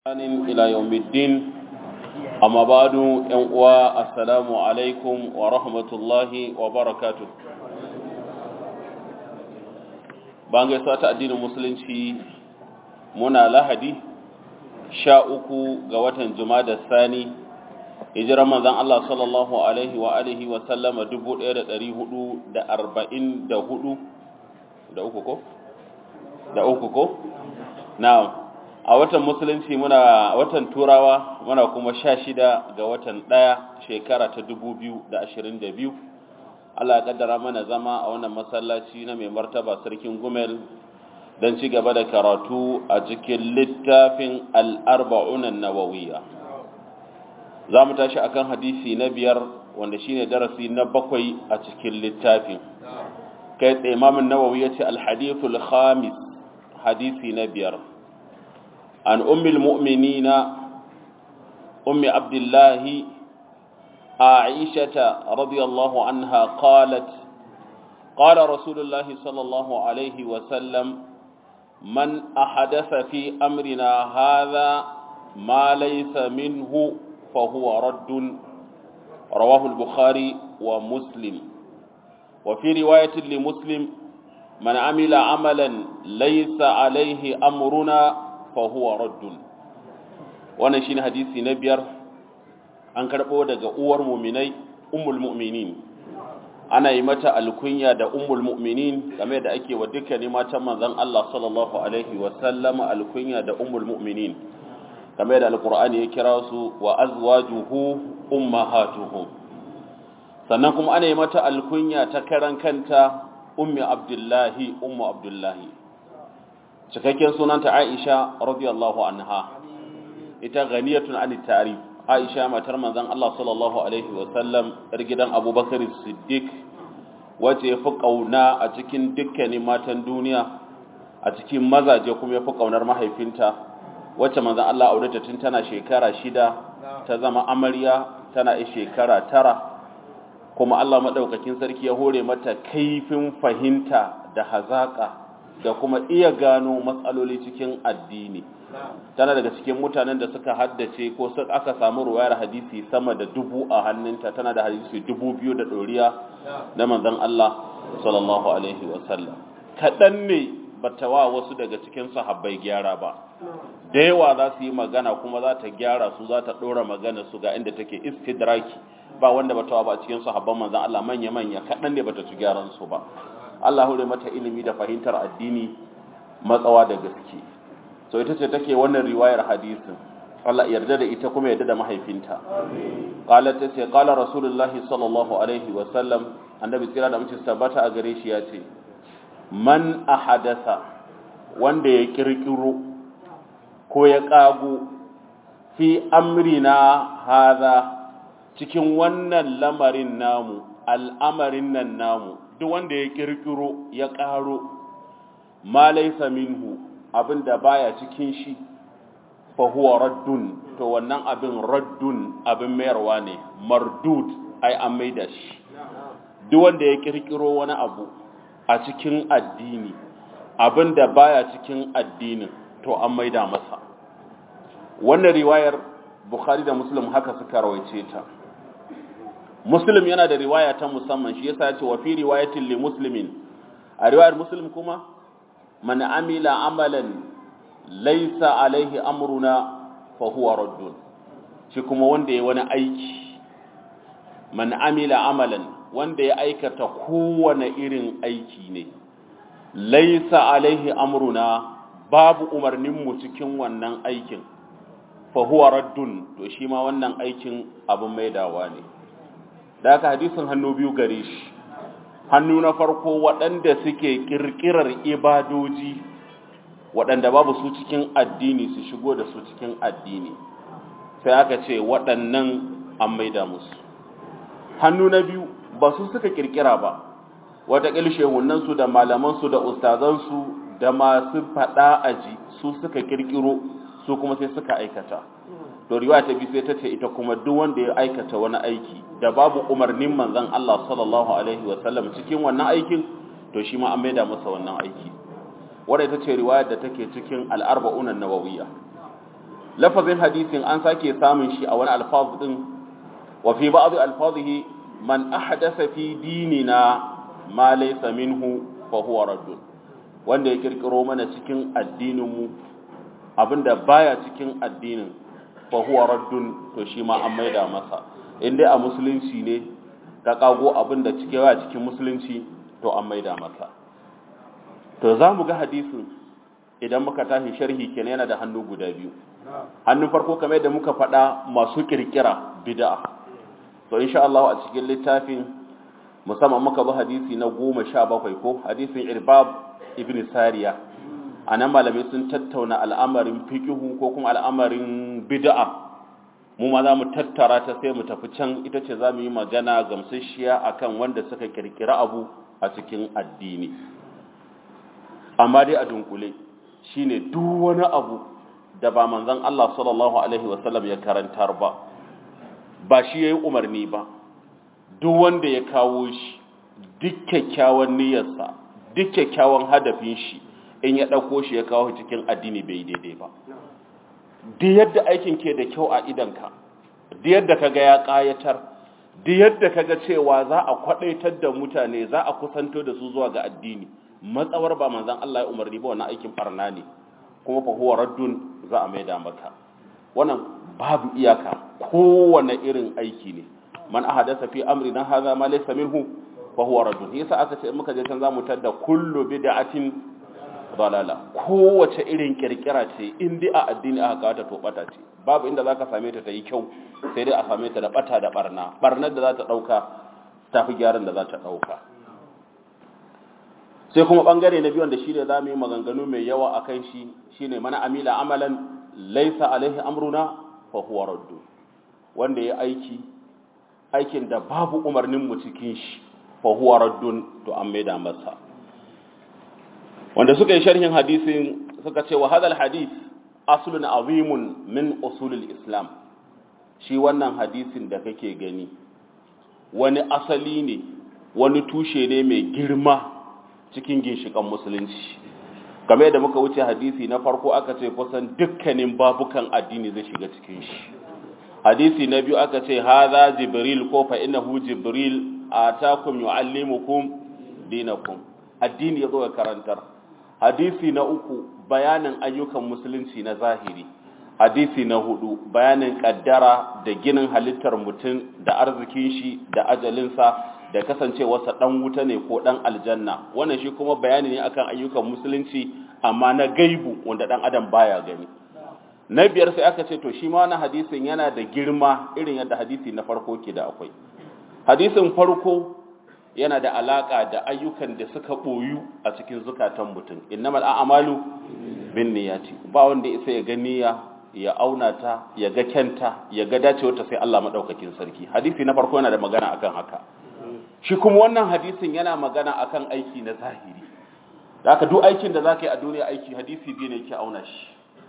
إلى يوم الدين أما بعد ينقوى السلام عليكم ورحمة الله وبركاته bangai sata addinin musulunci muna lahadi sha uku ga watan da sani hijirar manzan Allah sallallahu alaihi wa alihi wa sallama dubu ɗaya da ɗari hudu da arba'in da hudu da uku ko? da uku ko? na'am a watan musulunci muna watan turawa muna kuma sha shida ga watan ɗaya shekara ta dubu biyu da ashirin da biyu Allah ya kaddara mana zama a wannan masallaci na mai martaba sarkin gumel don ci gaba da karatu a cikin littafin al'arba'unan nawawiya za mu tashi akan hadisi na biyar wanda shine darasi na bakwai a cikin littafin kai tsaye mamin nawawi ya ce alhadithul khamis hadisi na biyar عن أم المؤمنين أم عبد الله عائشة رضي الله عنها قالت قال رسول الله صلى الله عليه وسلم من أحدث في أمرنا هذا ما ليس منه فهو رد رواه البخاري ومسلم وفي رواية لمسلم من عمل عملا ليس عليه أمرنا fahuwa raddun wannan shine hadisi na biyar an karɓo daga uwar muminai ummul mu'minin ana yi mata alkunya da ummul mu'minin game da ake wa dukkanin matan manzon Allah sallallahu alaihi wa sallam alkunya da ummul mu'minin game da alqur'ani ya kira su wa azwajuhu ummahatuhum sannan kuma ana yi mata alkunya ta karan kanta ummi abdullahi ummu abdullahi cikakken sunanta Aisha radiyallahu anha ita ghaniyatun an tarif Aisha matar manzon Allah sallallahu alaihi wa sallam yar gidan Abubakar Siddiq wace ya fi kauna a cikin dukkanin matan duniya a cikin mazaje kuma ya fi kaunar mahaifinta wacce manzon Allah aure ta tun tana shekara shida ta zama amarya tana yi shekara tara kuma Allah madaukakin sarki ya hore mata kaifin fahimta da hazaka da kuma iya gano matsaloli cikin addini tana daga cikin mutanen da suka haddace ko aka samu ruwayar hadisi sama da dubu a hannunta tana da hadisi dubu biyu da ɗoriya na manzon Allah sallallahu alaihi wasallam kaɗan ne bata wa wasu daga cikin sahabbai gyara ba da yawa za su yi magana kuma za ta gyara su za ta ɗora magana su ga inda take istidraki ba wanda bata wa ba cikin sahabban manzon Allah manya-manya kaɗan ne bata ci gyaran su ba Allah hure mata ilimi da fahimtar addini matsawa da gaske so ita ce take wannan riwayar hadisin Allah yarda da ita kuma yarda da mahaifinta qalat ta ce qala rasulullahi sallallahu alaihi wa sallam annabi tsira da mutum tabbata a gare shi ya ce man ahadatha wanda ya kirkiro ko ya kago fi amrina hadha cikin wannan lamarin namu al'amarin nan namu duk wanda ya kirkiro ya ƙaro ma laisa minhu abinda baya cikin shi fa huwa raddun to wannan abin raddun abin mayarwa ne mardud ai an maida shi duk wanda ya kirkiro wani abu a cikin addini abinda baya cikin addinin to an maida masa wannan riwayar bukhari da muslim haka suka rawaice ta muslim yana da riwaya ta musamman shi yasa ya ce wa fi riwayatin li muslimin a riwayar muslim kuma man amila amalan laysa alaihi amruna fa huwa raddun shi kuma wanda ya wani aiki man amila amalan wanda ya aikata kowane irin aiki ne laysa alaihi amruna babu umarnin mu cikin wannan aikin fa huwa raddun to shi ma wannan aikin abin maidawa ne da haka hadisin hannu biyu gare shi hannu na farko waɗanda suke ƙirƙirar ibadoji waɗanda babu su cikin addini su shigo da su cikin addini sai aka ce waɗannan an maida musu hannu na biyu ba su suka ƙirƙira ba wataƙil shehunansu da malamansu da ustazansu da masu faɗa aji su suka ƙirƙiro su kuma sai suka aikata to riwaya ta bi sai ta ce ita kuma duk wanda ya aikata wani aiki da babu umarnin manzon Allah sallallahu alaihi wa sallam cikin wannan aikin to shi ma an maida masa wannan aiki wadda ita ce riwayar da take cikin al'arba'unan nawawiyya lafazin hadisin an sake samun shi a wani alfaz din wa fi ba'd alfazihi man ahdatha fi dinina ma laysa minhu fa huwa raddun wanda ya kirkiro mana cikin addinin mu abinda baya cikin addinin fa huwa raddun to shi ma an maida masa in dai a musulunci ne ka kago abinda cike wa cikin musulunci to an maida masa to za mu ga hadisin idan muka tashi sharhi kenan yana da hannu guda biyu hannun farko kamar yadda muka faɗa masu kirkira bid'a to insha Allah a cikin littafin musamman muka bi hadisi na goma sha bakwai ko hadisin irbab ibn sariya a nan malamai sun tattauna al'amarin fikihu ko kuma al'amarin bid'a mu ma za mu tattara ta sai mu tafi can ita ce za mu yi magana gamsasshiya akan wanda suka kirkira abu a cikin addini amma dai a dunkule shine duk wani abu da ba manzon Allah sallallahu alaihi wasallam ya karantar ba ba shi yayi umarni ba duk wanda ya kawo shi duk kyakkyawan niyyarsa duk kyakkyawan hadafin shi in ya dauko shi ya kawo cikin addini bai daidai ba duk yadda aikin ke da kyau a idanka duk yadda kaga ya kayatar duk yadda kaga cewa za a kwadaitar da mutane za a kusanto da su zuwa ga addini matsawar ba manzon Allah ya umarni ba wannan aikin barna ne kuma fa huwa raddun za a maida maka wannan babu iyaka kowane irin aiki ne man ahadasa fi amrina hadha ma laysa minhu fa huwa raddun yasa aka ce muka je can zamu tadda kullu bid'atin dalala kowace irin kirkira ce in dai a addini aka kawo ta to bata ce babu inda zaka same ta ta yi kyau sai dai a same ta da bata da barna barnar da za ta dauka tafi gyaran da za ta dauka sai kuma bangare na biyu wanda shi ne za mu yi maganganu mai yawa a kan shi shi ne mana amila amalan laisa alaihi amruna fa huwa raddu wanda ya aiki aikin da babu umarnin mu cikin shi fa huwa raddun to an maida masa wanda suka yi sharhin hadisin suka ce wa hadal hadith aslun azimun min usulul islam shi wannan hadisin da kake gani wani asali ne wani tushe ne mai girma cikin ginshikan musulunci game da muka wuce hadisi na farko aka ce kusan dukkanin babukan addini zai shiga cikin shi hadisi na biyu aka ce haza jibril ko fa innahu jibril atakum yuallimukum dinakum addini yazo ya karantar hadisi na uku bayanin ayyukan musulunci na zahiri hadisi na hudu bayanin kaddara da ginin halittar mutum da arzikin shi da ajalinsa da kasancewarsa dan wuta ne ko dan aljanna wannan shi kuma bayani ne akan ayyukan musulunci amma na gaibu wanda dan adam baya gani na biyar sai aka ce to shi ma wannan hadisin yana da girma irin yadda hadisi na farko ke da akwai hadisin farko yana da alaka da ayyukan da suka boyu a cikin zukatan mutum innamal a'malu binniyati ba wanda isa ya ganiya ya auna ta ya ga kyanta ya ga dacewar ta sai Allah madaukakin sarki hadisi na farko yana da magana akan haka shi kuma wannan hadisin yana magana akan aiki na zahiri da aka duk aikin da za ka yi a duniya aiki hadisi biyu ne ke auna shi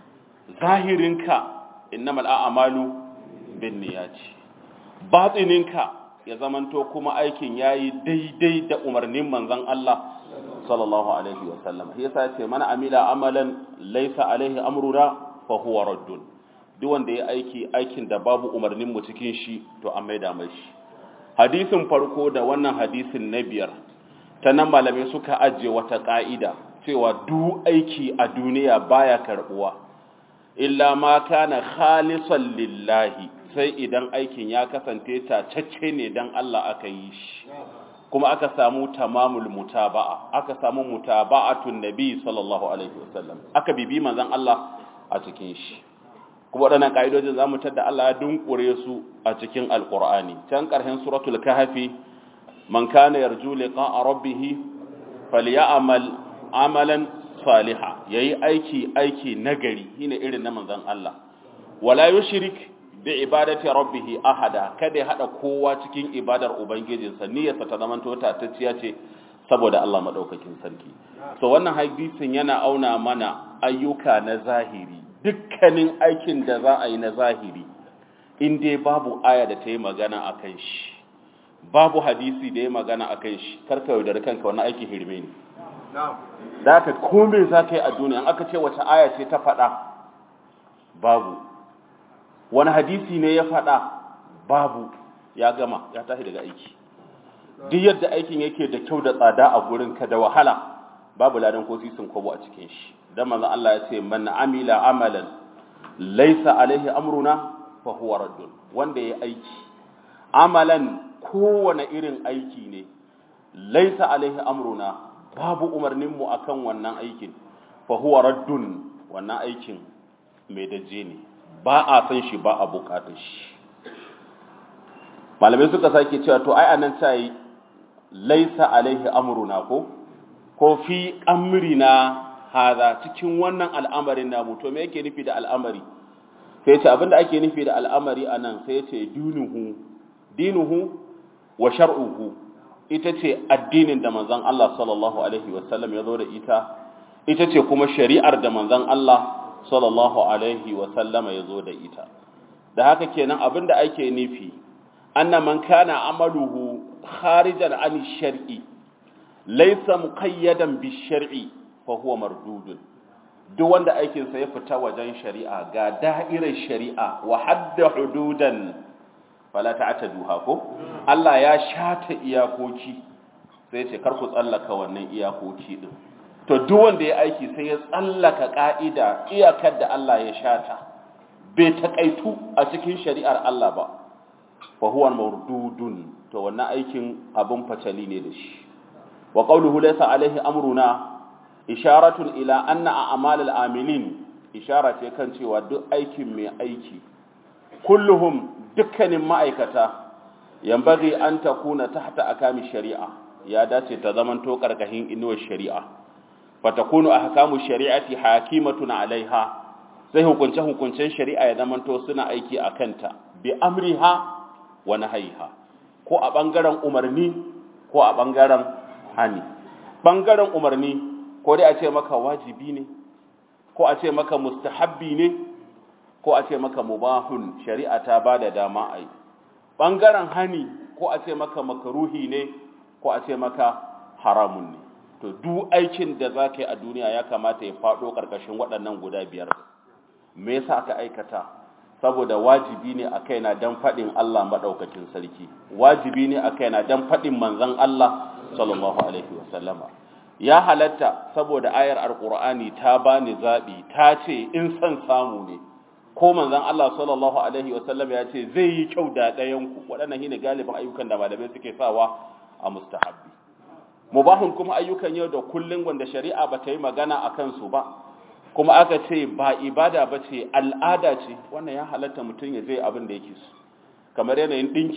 zahirinka innamal a'malu bin niyyati batininka ya zamanto kuma aikin yayi daidai da umarnin manzon Allah sallallahu alaihi wa sallam yasa ce mana amila amalan laysa alaihi amruna fa huwa raddun duk wanda ya aiki aikin da babu umarnin mu cikin shi to an maida mai shi hadisin farko da wannan hadisin na biyar ta nan malamai suka ajiye wata ƙa'ida cewa duk aiki a duniya baya karɓuwa illa ma kana khalisan lillahi sai idan aikin ya kasance tacacce ne dan Allah aka yi shi kuma aka samu tamamul mutaba'a aka samu mutaba'atun nabi sallallahu alaihi wasallam aka bibi manzon Allah a cikin shi kuma waɗannan ƙa'idojin za mu tadda Allah ya dunkure su a cikin alƙur'ani can ƙarshen suratul kahfi man kana yarju liqa'a rabbih falyamal amalan saliha yayi aiki aiki nagari shine irin na manzon Allah wala yushrik bi ibadati rabbih ahada kada ya hada kowa cikin ibadar ubangijinsa niyyarsa ta zamanto ta tacciya ce saboda Allah madaukakin sarki so wannan hadisin yana auna mana ayyuka na zahiri dukkanin aikin da za a yi na zahiri in dai babu aya da ta yi magana a kan shi babu hadisi da ya magana a kan shi karka yaudar kanka wani aiki hirme ne da aka kome za ka yi a duniya an aka ce wace aya ce ta faɗa babu wani hadisi ne ya faɗa babu ya gama ya tashi daga aiki duk yadda aikin yake da kyau da tsada a gurin ka da wahala babu ladan ko sisin kwabo a cikin shi dan manzon Allah ya ce man amila amalan laysa alaihi amruna fa huwa raddun wanda ya aiki amalan kowane irin aiki ne laysa alaihi amruna babu umarnin mu akan wannan aikin fa huwa raddun wannan aikin mai daje ne ba a san shi ba a bukatar shi malamai suka sake cewa to ai anan ta yi laisa alaihi amruna ko ko fi amrina haza cikin wannan al'amarin namu to me yake nufi da al'amari sai ce abinda ake nufi da al'amari anan sai ce dinuhu dinuhu wa shar'uhu ita ce addinin da manzon Allah sallallahu alaihi wasallam ya zo da ita ita ce kuma shari'ar da manzon Allah sallallahu alaihi wasallama ya zo da ita da haka kenan abinda ake nufi anna man kana amaluhu kharijan an shar'i laysa muqayyadan bi shar'i fa huwa mardudun duk wanda aikin sa ya fita wajen shari'a ga da'irar shari'a wa hadda hududan fala ta'taduha ko Allah ya shata iyakoki sai ce kar ku tsallaka wannan iyakoki din to duk wanda ya aiki sai ya tsallaka ka'ida iyakar da Allah ya shata bai takaitu a cikin shari'ar Allah ba fa huwa mardudun to wannan aikin abun fatali ne da shi wa qawluhu laysa alaihi amruna isharatun ila anna a'malul amilin ishara ce kan cewa duk aikin mai aiki kulluhum dukkanin ma'aikata yambaghi an takuna tahta akami shari'a ya dace ta zamanto karkashin inuwar shari'a fatakunu ahkamu shari'ati hakimatun alaiha sai hukunce hukuncen shari'a ya zamanto suna aiki a kanta bi amriha wa nahaiha ko a bangaren umarni ko a bangaren hani bangaren umarni ko dai a ce maka wajibi ne ko a ce maka mustahabbi ne ko a ce maka mubahun shari'a ta bada dama ai bangaren hani ko a ce maka makruhi ne ko a ce maka haramun ne to duk aikin da za ka yi a duniya ya kamata ya faɗo ƙarƙashin waɗannan guda biyar me yasa aka aikata saboda wajibi ne a kaina dan faɗin Allah maɗaukakin sarki wajibi ne a kaina dan faɗin manzon Allah sallallahu alaihi wasallama ya halatta saboda ayar alqur'ani ta bani zabi ta ce in san samu ne ko manzon Allah sallallahu alaihi wasallam ya ce zai yi kyau da ɗayan ku waɗannan shine galibin ayyukan da malamai suke sawa a mustahabbi mubahun kuma ayyukan yau da kullun wanda shari'a ba ta yi magana akan su ba kuma aka ce ba ibada ba ce al'ada ce wannan ya halatta mutum ya zai abin da yake su kamar yanayin ɗinki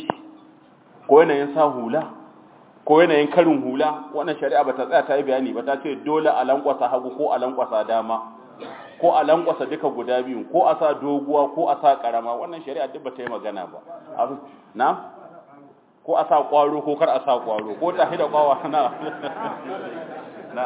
ko yanayin sa hula ko yanayin karin hula wannan shari'a ba ta tsaya ta yi bayani ba ta ce dole a lankwasa hagu ko a lankwasa dama ko a lankwasa duka guda biyun ko a sa doguwa ko a sa karama wannan shari'a duk ba ta yi magana ba na ko a sa kwaro ko kar a sa kwaro ko ta da kwawa na na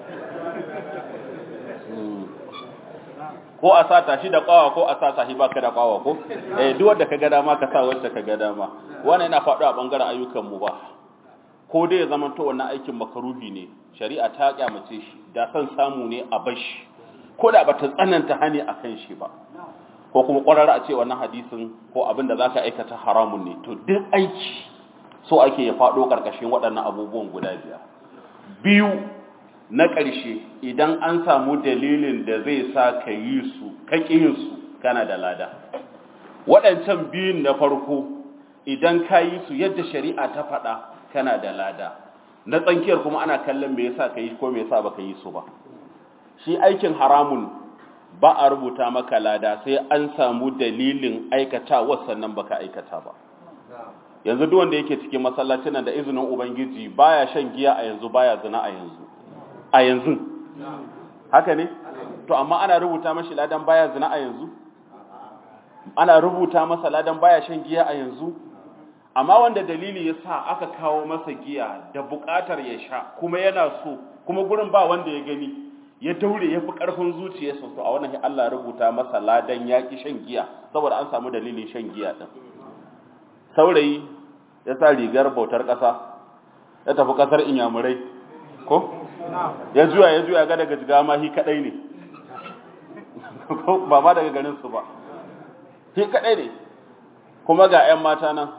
ko a sa tashi da kwawa ko a sa tashi baka da kwawa ko eh duk wanda ka ga dama ka sa wanda ka ga dama wannan yana faɗo a bangaren ayyukan mu ba ko dai ya zama to wannan aikin makaruhi ne shari'a ta kyamace shi da san samu ne a bashi ko da bata tsananta hani akan shi ba ko kuma ƙwararra a ce wannan hadisin ko abin da zaka aikata haramun ne to duk aiki so ake ya faɗo ƙarƙashin waɗannan abubuwan guda biyar biyu na ƙarshe idan an samu dalilin da zai sa ka yi su ka yin su kana da lada waɗancan biyun na farko idan ka yi su yadda shari'a ta faɗa kana da lada na tsankiyar kuma ana kallon me yasa ka yi ko me yasa baka yi su ba shi aikin haramun ba a rubuta maka lada sai an samu dalilin aikatawa sannan baka aikata ba yanzu duk wanda yake cikin masallacin nan da izinin ubangiji baya shan giya a yanzu baya zina a yanzu a yanzu haka ne to amma ana rubuta mashi ladan baya zina a yanzu ana rubuta masa ladan baya shan giya a yanzu amma wanda dalili ya sa aka kawo masa giya da bukatar ya sha kuma yana so kuma gurin ba wanda ya gani ya daure ya fi ƙarfin zuciyarsa to a wannan Allah rubuta masa ladan yaƙi shan giya saboda an samu dalilin shan giya din saurayi ya sa rigar bautar ƙasa ya tafi ƙasar inyamurai ko ya juya ya juya ga daga jiga ma hi kadai ne ba ma daga garin su ba shi kadai ne kuma ga 'yan mata nan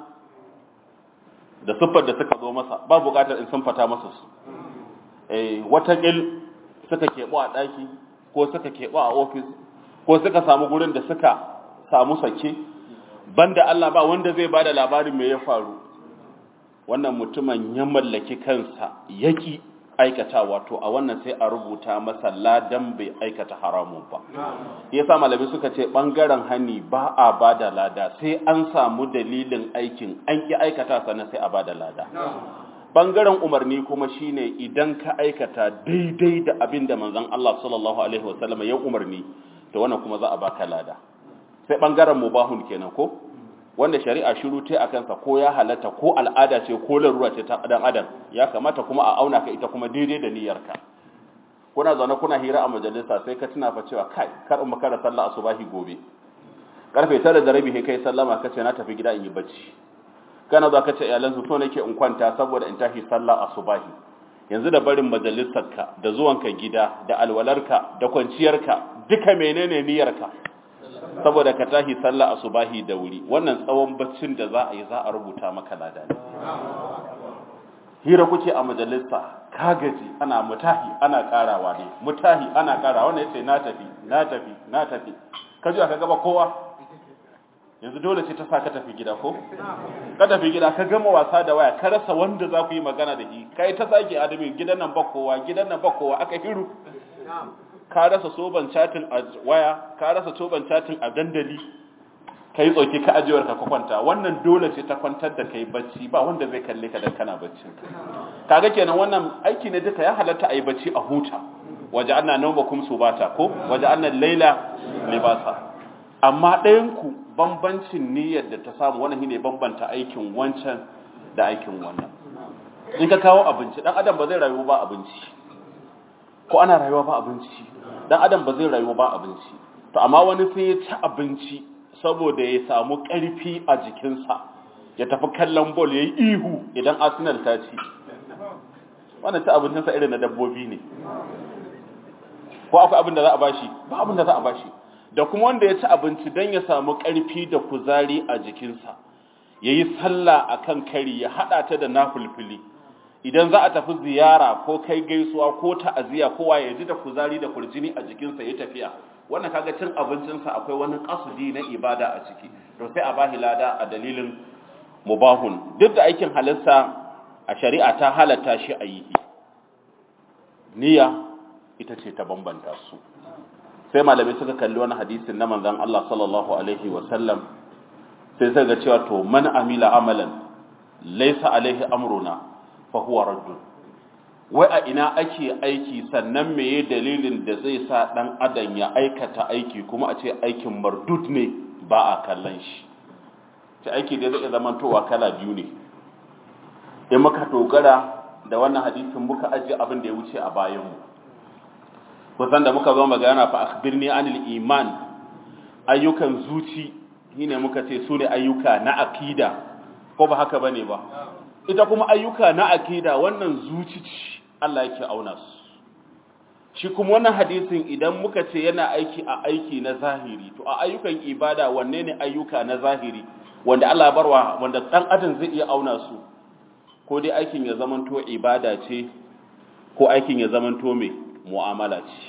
da siffar da suka zo masa ba bukatar in sun fata masa su eh watakil suka keɓo a ɗaki ko suka keɓo a ofis ko suka samu gurin da suka samu sake banda Allah ba wanda zai bada labarin me ya faru wannan mutumin ya mallaki kansa yaki aikatawa to a wannan sai a rubuta masa ladan bai aikata haramun ba yasa malami suka ce bangaren hani ba a bada lada sai an samu dalilin aikin an ki aikata sannan sai a bada lada bangaren umarni kuma shine idan ka aikata daidai da abin da manzon Allah sallallahu alaihi wasallam ya umarni to wannan kuma za a baka lada sai bangaren mubahun kenan ko wanda shari'a shiru ta a kansa ko ya halatta ko al'ada ce ko larura ce ta dan adam ya kamata kuma a auna ka ita kuma daidai da niyyarka kuna zaune kuna hira a majalisa sai ka tuna fa cewa kai kar in makara sallah asubahi gobe karfe 9 da rabi kai sallama kace na tafi gida in yi bacci kana za ka ce iyalan su so nake in kwanta saboda in tashi sallah asubahi yanzu da barin majalisarka da zuwanka gida da alwalarka da kwanciyarka duka menene niyyarka saboda ka tashi sallah asubahi da wuri wannan tsawon baccin da za a yi za a rubuta maka lada ne hira kuke a majalisa ka gaji ana mutahi ana karawa ne mutahi ana karawa wannan yace na tafi na tafi na tafi ka ji ka gaba kowa yanzu dole ce ta sa ka tafi gida ko ka tafi gida ka gama wasa da waya ka rasa wanda za ku yi magana da shi kai ta sake adami gidan nan ba kowa gidan nan ba kowa aka hiru ka rasa soban chatin a waya ka rasa soban chatin a dandali kai tsoki ka ajiyar ka kwanta wannan dole ce ta kwantar da kai bacci ba wanda zai kalle ka dan kana bacci kaga kenan wannan aiki ne duka ya halatta a yi bacci a huta waje anna nawmakum subata ko waje anna laila libasa amma ɗayan ku bambancin niyyar da ta samu wannan shine bambanta aikin wancan da aikin wannan in ka kawo abinci dan adam ba zai rayu ba abinci ko ana rayuwa ba abinci dan adam ba zai rayu ba abinci to amma wani sai ya ci abinci saboda ya samu ƙarfi a jikinsa ya tafi kallon bol ya yi ihu idan arsenal ta ci wannan ta abincinsa irin na dabbobi ne ko akwai abin da za a bashi ba abin da za a bashi da kuma wanda ya ci abinci don ya samu ƙarfi da kuzari a jikinsa ya yi sallah a kan kari ya haɗa ta da nafulfili idan za a tafi ziyara ko kai gaisuwa ko ta'aziyya kowa ya ji da kuzari da kurjini a jikinsa ya tafiya wannan kaga cin abincinsa akwai wani kasudi na ibada a ciki to sai a bahi lada a dalilin mubahun duk da aikin halitta a shari'a ta halatta shi a yi niyya ita ce ta bambanta su sai malamai suka kalli wani hadisin na manzon Allah sallallahu alaihi wa sallam sai suka ga cewa to man amila amalan laysa alaihi amruna fa huwa raddun wai a ina ake aiki sannan meye dalilin da zai sa dan adam ya aikata aiki kuma a ce aikin mardud ne ba a kallon shi ta aiki da zai zamantowa kala biyu ne in muka dogara da wannan hadisin muka ajiye abin da ya wuce a bayanmu kusan da muka zo magana fa akhbirni anil iman ayyukan zuci shine muka ce su ne ayyuka na akida ko ba haka bane ba ita kuma ayyuka na akida wannan zuci ce Allah yake auna su shi kuma wannan hadisin idan muka ce yana aiki a aiki na zahiri to a ayyukan ibada wanne ne ayyuka na zahiri wanda Allah barwa wanda dan adam zai iya auna su ko dai aikin ya zamanto ibada ce ko aikin ya zamanto mai mu'amala ce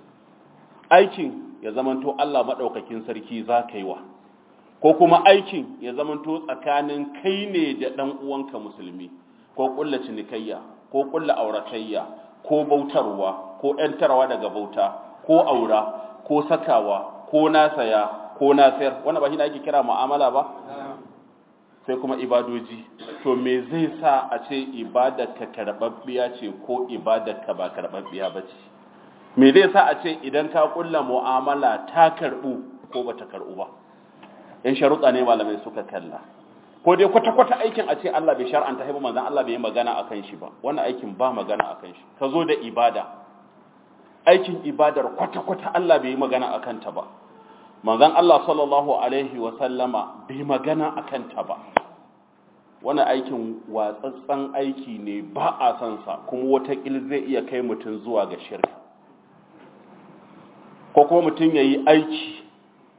aikin ya zamanto Allah madaukakin sarki za ka yi wa ko kuma aikin ya zamanto tsakanin kai ne da dan uwanka musulmi ko kulla cinikayya ko kulla auratayya ko bautarwa ko ‘yantarwa daga bauta ko aura ko sakawa ko nasaya ko nasayar wanda ba shi da ake kira mu'amala ba sai kuma ibadoji to me zai sa a ce ibadarka karɓaɓɓiya ce ko ibadarka ba karɓaɓɓiya ba ce me zai sa a ce idan ka kulla mu'amala ta karɓu ko ba ta karɓu ba in sharuɗa ne malamai suka kalla ko dai kwata-kwata aikin a ce Allah bai shar'anta haifu manzan Allah bai yi magana a kan shi ba wannan aikin ba magana a kan shi ka zo da ibada aikin ibadar kwata-kwata Allah bai yi magana a kanta ba manzan Allah sallallahu alaihi wa sallama bai magana a kanta ba wannan aikin watsatsan aiki ne ba a san sa kuma watakil zai iya kai mutum zuwa ga shirka ko kuma mutum ya yi aiki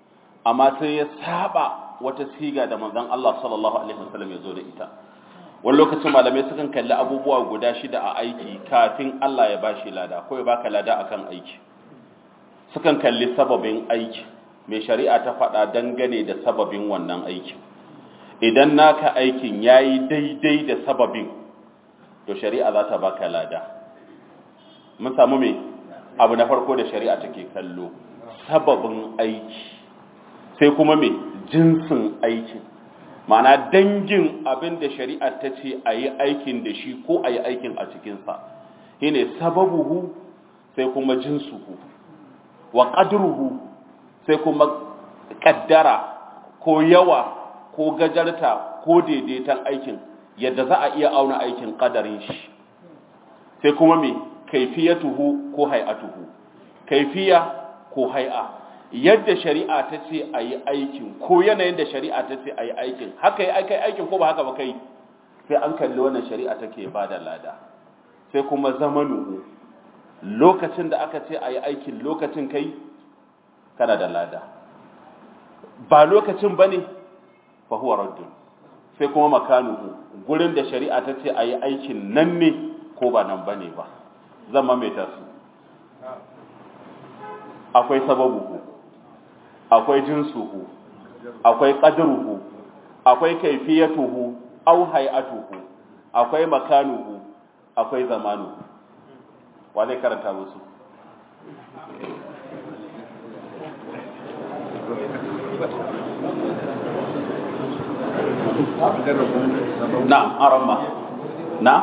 amma sai ya saba wata siga da manzon Allah sallallahu alaihi wasallam ya zo da ita wani lokacin malamai sukan kalli abubuwa guda shida a aiki kafin Allah ya bashi lada ko ya baka lada akan aiki sukan kalli sababin aiki mai shari'a ta faɗa dangane da sababin wannan aikin idan naka aikin yayi daidai da sababin to shari'a za ta baka lada mun samu me abu na farko da shari'a take kallo sababin aiki sai kuma me jinsin aikin ma'ana dangin abin da shari'a ta ce a yi aikin da shi ko a yi aikin a cikinsa shi ne sababuhu sai kuma jinsuhu wa ƙadruhu sai kuma ƙaddara ko yawa ko gajarta ko daidaiton aikin yadda za a iya auna aikin ƙadarin shi sai kuma me kaifiyatuhu ko hay'atuhu kaifiya ko hay'a yadda shari'a ta ce a yi aikin ko yanayin da shari'a ta ce a yi aikin haka yi aikai aikin ko ba haka ba kai sai an kalli wannan shari'a take ba da lada sai kuma zamanuhu lokacin da aka ce a yi aikin lokacin kai kana da lada ba lokacin ba ne fa huwa raddun sai kuma makanuhu gurin da shari'a ta ce a yi aikin nan ne ko ba nan ba ne ba zan mamaita su akwai sababuhu akwai jinsuhu akwai qadruhu akwai kaifiyatuhu aw hay'atuhu akwai makanuhu akwai zamanuhu wa zai karanta musu na arama na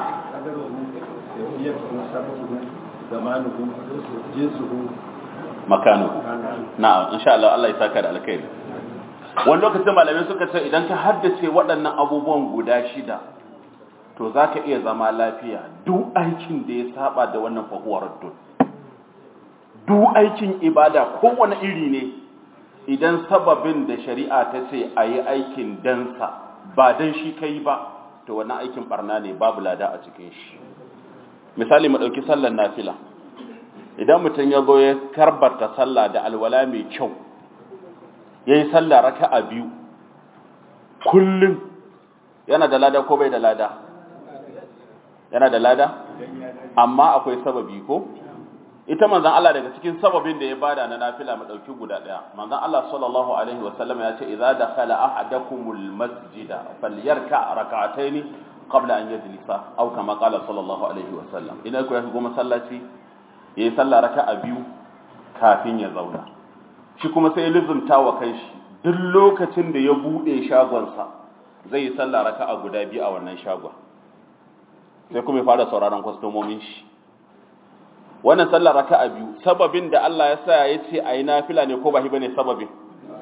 makanu na'am insha Allah Allah ya saka da alkhairi wani lokacin malamai suka ce idan ka haddace waɗannan abubuwan guda shida to zaka iya zama lafiya duk aikin da ya saba da wannan fahuwar dun duk aikin ibada kowane iri ne idan sababin da shari'a ta ce a yi aikin dansa ba dan shi kai ba to wannan aikin barna ne babu lada a cikin shi misali mu ɗauki sallar nafila idan mutum ya zo ya karbarta sallah da alwala mai kyau ya yi sallah raka a biyu kullum yana da lada ko bai da lada yana da lada amma akwai sababi ko ita manzan Allah daga cikin sababin da ya bada na nafila mu dauki guda daya manzan Allah sallallahu alaihi wasallam ya ce idza dakhala ahadakumul masjida falyarka rak'atayn qabla an yajlisa aw kama qala sallallahu alaihi wasallam idan ku ya shigo masallaci ya yi sallah raka a biyu kafin ya zauna shi kuma sai lizumta wa kai shi duk lokacin da ya buɗe shagonsa zai yi sallah raka a guda biyu a wannan shagon sai kuma ya fara sauraron kwastomomin shi wannan sallah raka a biyu sababin da Allah ya sa ya ce a yi nafila ne ko ba shi bane sababin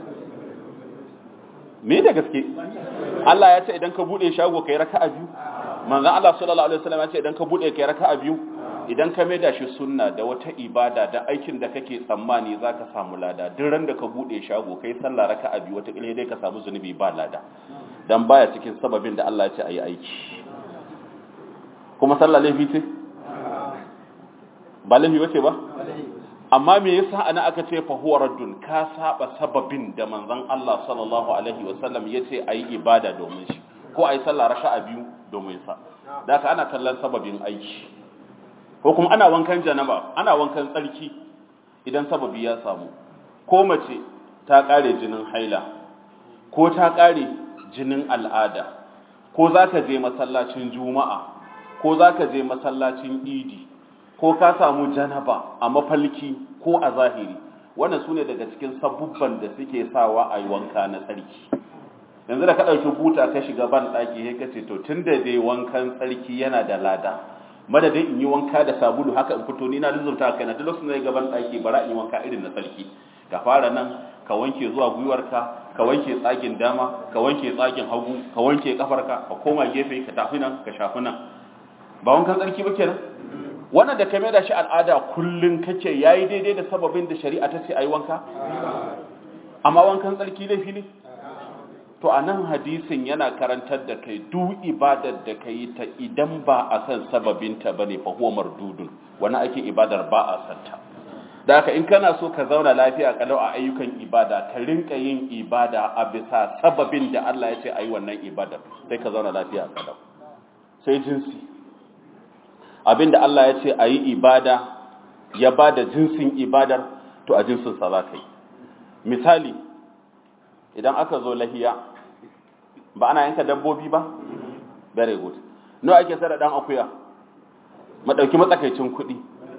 me da gaske Allah ya ce idan ka buɗe shago kai raka a biyu manzon Allah sallallahu alaihi wasallam ya ce idan ka buɗe kai raka a biyu idan ka maida shi sunna da wata ibada da aikin da kake tsammani za ka samu lada duk ran da ka buɗe shago kai sallah raka a biyu wata ƙilhe dai ka samu zunubi ba lada dan baya cikin sababin da Allah ya ce a yi aiki kuma sallah laifi ce ba laifi wace ba amma me yasa ana aka ce fa huwa raddun ka saba sababin da manzon Allah sallallahu alaihi wasallam yace ayi ibada domin shi ko ayi sallah raka'a biyu domin sa da haka ana kallon sababin aiki ko kuma ana wankan janaba ana wankan tsarki idan sababi ya samu ko mace ta kare jinin haila ko ta kare jinin al'ada ko zaka je masallacin juma'a ko zaka je masallacin idi ko ka samu janaba a mafalki ko a zahiri wannan sune daga cikin sabubban da suke sawa a yi wanka na tsarki yanzu da ka ɗauki buta ka shiga ban ɗaki sai ka ce to tun da dai wankan tsarki yana da lada madadin in yi wanka da sabulu haka in fito ni na lizurta kai na duk lokacin da ya gaban ɗaki bara in yi wanka irin na tsarki ka fara nan ka wanke zuwa gwiwarka ka wanke tsagin dama ka wanke tsagin hagu ka wanke kafarka ka koma gefe ka tafi nan ka shafi nan ba wankan tsarki ba kenan wannan da ka da shi al'ada kullun kake yayi daidai da sababin da shari'a ta ce ayi wanka amma wankan tsarki laifi ne to a nan hadisin yana karantar da kai duk ibadar da ka yi ta idan ba a san sababinta ba ne fa huwa mardudun wani ake ibadar ba a santa da haka in kana so ka zauna lafiya kalau a ayyukan ibada ka rinka yin ibada a bisa sababin da Allah ya ce ayi wannan ibadar sai ka zauna lafiya kalau sai jinsi abinda Allah ya ce ayi ibada ya bada jinsin ibadar to a jinsin sa za ka yi misali idan aka zo lahiya ba ana yanka dabbobi ba very good no ake sada dan akuya madauki matsakaicin kuɗi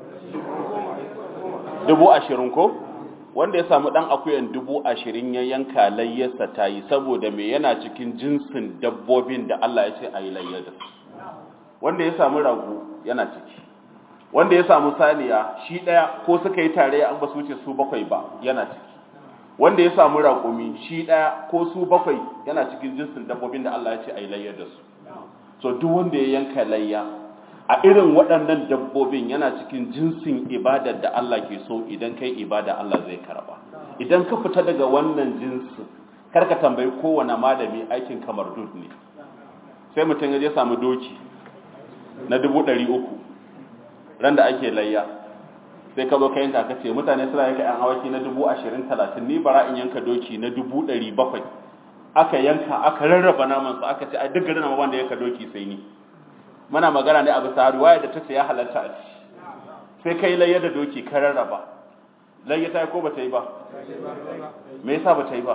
dubu ashirin ko wanda ya samu dan akuyan dubu ashirin ya yanka layyarsa ta yi saboda me yana cikin jinsin dabbobin da Allah ya ce a yi layyar da wanda ya samu rago yana ciki wanda ya samu saniya shi ɗaya ko suka yi tare an ba su wuce su bakwai ba yana ciki wanda ya samu raƙumi shi ɗaya ko su bakwai yana cikin jinsin dabbobin da Allah ya ce a yi layyar da su so duk wanda ya yanka layya a irin waɗannan dabbobin yana cikin jinsin ibadar da Allah ke so idan kai ibada Allah zai karba idan ka fita daga wannan jinsin karka tambayi kowane malami aikin kamar dud ne sai mutum ya je samu doki na dubu ɗari uku ran da ake layya sai ka zo ka yanka ka ce mutane suna yanka yan awaki na dubu ashirin talatin ni bara in yanka doki na dubu ɗari bakwai aka yanka aka rarraba namansa aka ce a duk garin wanda yanka doki sai ni muna magana ne a bisa riwaya da ta ce ya halarta a ci sai kai layya da doki ka rarraba layya ta yi ko ba ta yi ba me yasa ba ta yi ba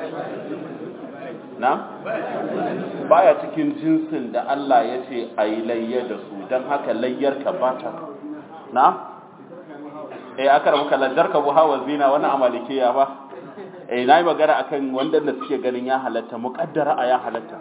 na baya cikin jinsin da Allah ya ce a yi layya da su don haka layyar ka ba ta na eh aka rabu kallantar ka buha wa zina wani amalikiya ba eh na yi magana akan wanda da suke ganin ya halatta muƙaddara a ya halatta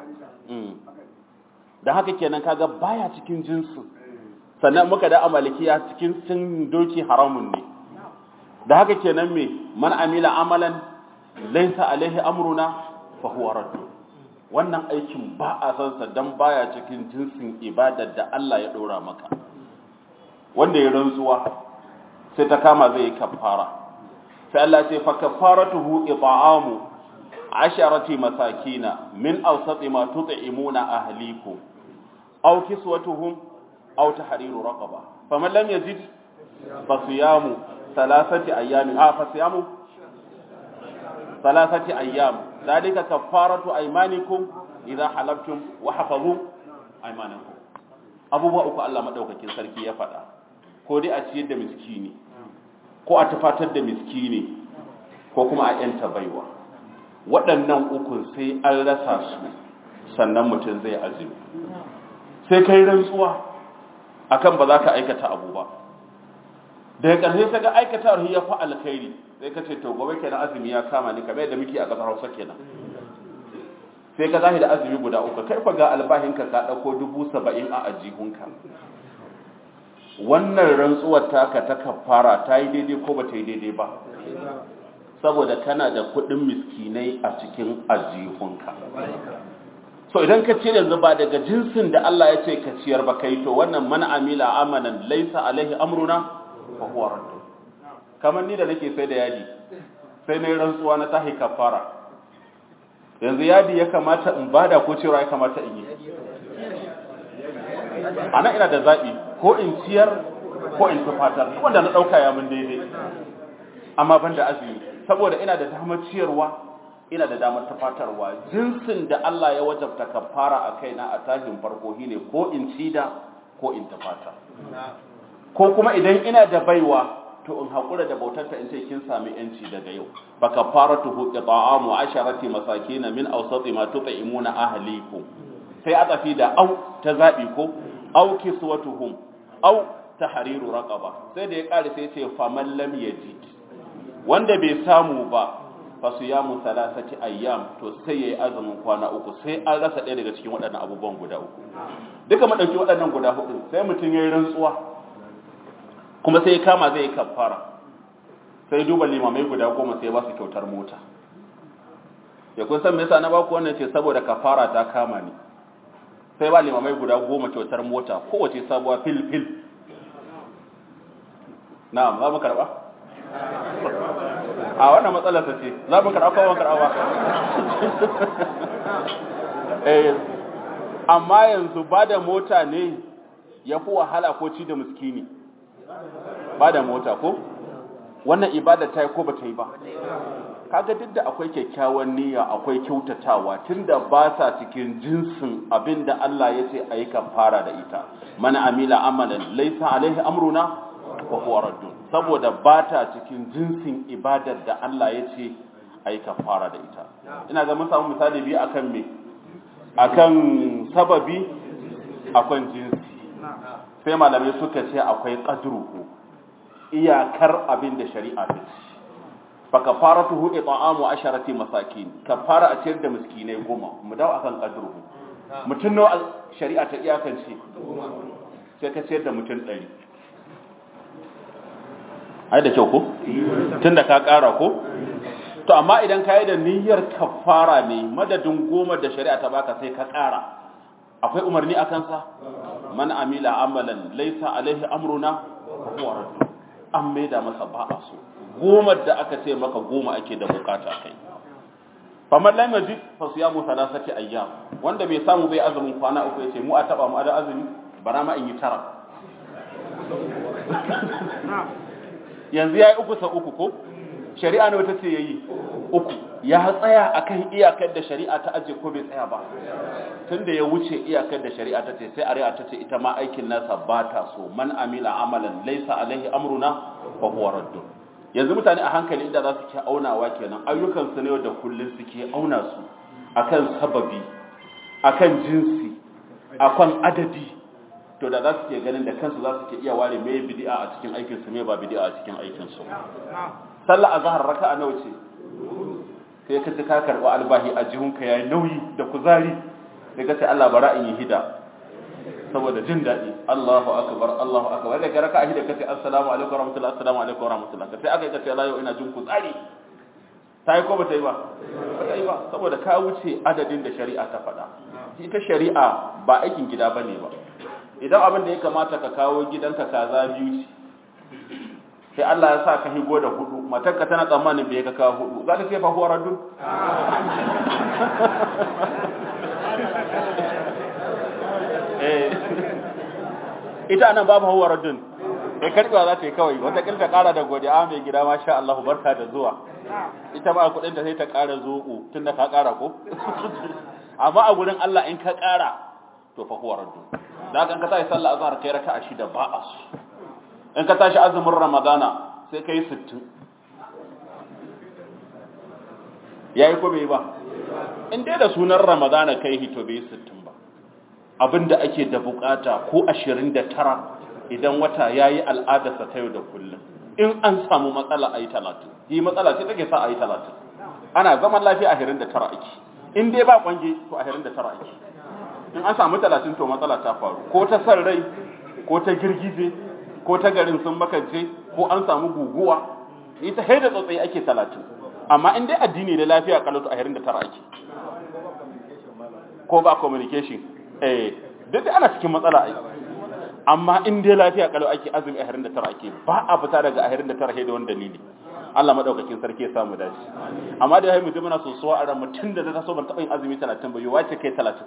da haka kenan kaga baya cikin jinsin sannan muka da amalikiya cikin sun doki haramun ne da haka kenan me man amila amalan laysa alaihi amruna fa huwa radd wannan aikin ba a san sa dan baya cikin jinsin ibadar da Allah ya dora maka wanda ya rantsuwa sai ta kama zai yi kafara sai Allah ce fa kafaratuhu it'amu asharati masakina min awsati ma tut'imuna ahlikum aw kiswatuhum aw tahriru raqaba faman lam yajid fa siyamu thalathati ayamin ah fa siyamu thalathati ayyam dhalika kafaratu aymanikum idha halaftum wa hafazu aymanakum abubuwa uku Allah madaukakin sarki ya faɗa ko dai a ciyar da miskini ko a tafatar da miskini ko kuma a yanta baiwa waɗannan ukun sai an rasa su sannan mutum zai azumi sai kai rantsuwa akan ba za ka aikata abu ba daga ƙarshe sai ga aikata ya fa alkhairi sai ka ce to gobe kenan azumi ya kama ni kamar yadda muke a ƙasar Hausa kenan sai ka zahi da azumi guda uku kai fa ga albahinka ka ɗauko dubu saba'in a ajihunka wannan rantsuwar taka ta kafara ta yi daidai ko ba ta yi daidai ba saboda kana da kuɗin miskinai a cikin ajihunka so idan ka ce yanzu ba daga jinsin da Allah ya ce ka ciyar ba kai to wannan man amila amanan laisa alaihi amruna fa huwa radd kamar ni da nake sai da yadi sai na rantsuwa na tahi kafara yanzu yadi ya kamata in bada ko cewa ya kamata in yi ana ina da zaɓi ko in ciyar ko in tufatar wanda na ɗauka ya mun daidai amma ban da azumi saboda ina da damar ciyarwa ina da damar tufatarwa jinsin da Allah ya wajabta kafara a kaina a tashin farko shine ko in cida ko in tufata ko kuma idan ina da baiwa to in haƙura da bautarta in ce kin sami yanci daga yau fa kafaratuhu it'amu asharati masakin min awsati ma tut'imuna ahlikum sai a tafi da au ta zabi ko au kiswatuhum au tahriru raqaba sai da ya kare sai ce faman lam yajid wanda bai samu ba fa siyamu thalathati ayyam to sai yayi azumin kwana uku sai an rasa ɗaya daga cikin waɗannan abubuwan guda uku duka mu dauki waɗannan guda hudu sai mutum yayi rantsuwa kuma sai ya kama zai yi kafara sai duba limamai guda goma sai ba su kyautar mota ya kun san me yasa na ba ku wannan ce saboda kafara ta kama ni sai ba limamai guda goma kyautar mota kowace sabuwa fil fil na'am za mu karba a wannan matsalar ce za mu karba ko ban karba ba eh amma yanzu ba da mota ne ya fi wahala ko ci da miskini ba da mota ko wannan ibada ta yi ko ba ta yi ba kaga duk da akwai kyakkyawan niyya akwai kyautatawa tunda ba sa cikin jinsin abin da Allah ya ce a yi kafara da ita mana amila amalan laisa alaihi amruna wa huwa raddun saboda ba ta cikin jinsin ibadar da Allah ya ce a yi kafara da ita ina ga mun samu misali biyu akan me akan sababi akan jinsi sai malamai suka ce akwai qadruhu iyakar abin da shari'a ta ce fa kafaratuhu it'amu asharati masakin kafara a ciyar da miskinai goma mu dawo akan qadruhu mutun nawa shari'a ta iyakance sai ka ciyar da mutun 100 ai da kyau ko tunda ka kara ko to amma idan ka yi da niyyar kafara ne madadin goma da shari'a ta baka sai ka kara akwai umarni akan sa man amila amalan laysa alaihi amruna huwa radd an maida masa ba a so goma da aka ce maka goma ake da bukata kai faman lam yajid fa siyamu thalathati ayyam wanda bai samu bai azumin kwana uku yace mu a taba mu da azumi bara ma in yi tara yanzu yayi uku sa uku ko shari'a ne wata ce yayi uku ya tsaya akan iyakar da shari'a ta aje ko bai tsaya ba tunda ya wuce iyakar da shari'a ta ce sai ari'a ta ce ita ma aikin nasa ba ta so man amila amalan laysa alaihi amruna fa huwa raddun yanzu mutane a hankali inda za su ke aunawa kenan ayyukansu ne da kullum suke auna su akan sababi akan jinsi akan adadi to da za su ke ganin da kansu za su ke iya ware mai bid'a a cikin aikinsu mai ba bid'a a cikin aikinsu sallah azhar raka'a nawa ce sai ka ci ka karɓi albahi a jihunka yayi nauyi da kuzari sai ka ce Allah bara in yi hida saboda jin daɗi Allahu akbar Allahu akbar da ka raka'a hida kace assalamu alaikum warahmatullahi assalamu alaikum warahmatullahi sai aka kace la yau ina jin kuzari ta yi ko ba ta yi ba ba ta yi ba saboda ka wuce adadin da shari'a ta faɗa ita shari'a ba aikin gida bane ba idan abin da ya kamata ka kawo gidanka kaza biyu ce sai Allah ya sa ka higo da hudu matarka tana tsammanin bai ka kawo hudu za ta ce fa huwa raddun ita nan babu huwa raddun kai karbewa za ta yi kawai wata kilta kara da godiya mai gida masha Allah barka da zuwa ita ba kudin da sai ta kara zoɓo tunda ka kara ko amma a gurin Allah in ka kara to fa huwa raddun da kan ka tashi sallah azhar kai raka'a shida ba a su in ka tashi azumin ramadana sai kai 60 yayi ko bai ba in dai da sunan ramadana kai hito bai 60 ba abinda ake da bukata ko 29 idan wata yayi al'adarsa ta yau da kullum in an samu matsala ayi 30 yi matsala ce take sa ayi 30 ana zaman lafiya a 29 ake in dai ba kwange to a 29 ake in an samu 30 to matsala ta faru ko ta san rai ko ta girgije ko ta garin sun makance ko an samu guguwa ita haida tsotsai ake 30 amma in dai addini da lafiya kalatu a 29 ake ko ba communication eh duk ana cikin matsala ai amma in dai lafiya kalau ake azumi a 29 ake ba a fita daga 29 da wani dalili Allah madaukakin sarki ya samu dace amma da yayi mutum muna sosuwa a ran mutun da ta so ban taba yin azumi 30 ba yi wace kai 30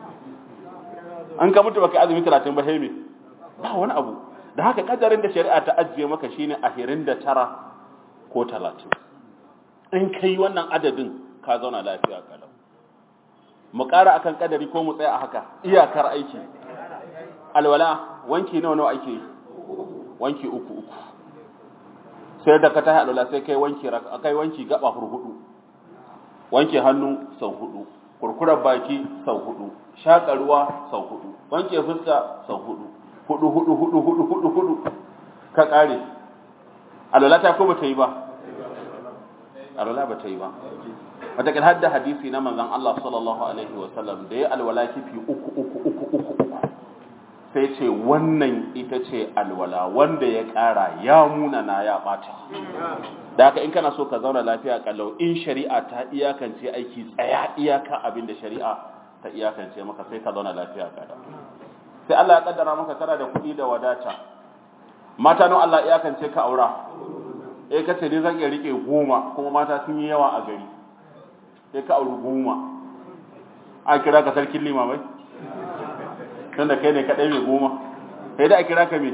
an ka mutu baka azumi 30 ba hemi ba wani abu da haka kadarin da shari'a ta ajiye maka shine a 29 ko 30 in kai wannan adadin ka zauna lafiya kalau mu ƙara akan kadari ko mu tsaya a haka iyakar aiki alwala wanki nawa nawa ake wanki uku uku sai da ka tahi alwala sai kai wanki kai wanki gaba hurhudu wanki hannu sau hudu kurkurar baki sau hudu shaƙa ruwa sau hudu wanke fuska sau hudu hudu hudu hudu hudu hudu hudu ka kare alwala ta ko bata yi ba alwala bata yi ba wataƙil hadda hadisi na manzon Allah sallallahu alaihi wasallam da ya alwala kifi uku uku uku uku uku sai ce wannan ita ce alwala wanda ya ƙara ya munana ya ɓata da haka in kana so ka zauna lafiya kallau in shari'a ta iyakance aiki tsaya iyaka abin da shari'a ta iyakance maka sai ka zauna lafiya kalau sai Allah ya kaddara maka kana da kuɗi da wadata mata nan Allah iyakance ka aura eh kace ne zan iya rike goma kuma mata sun yi yawa a gari sai ka auri goma a kira ka sarkin limamai tunda kai ne kaɗai mai goma sai da a kira ka mai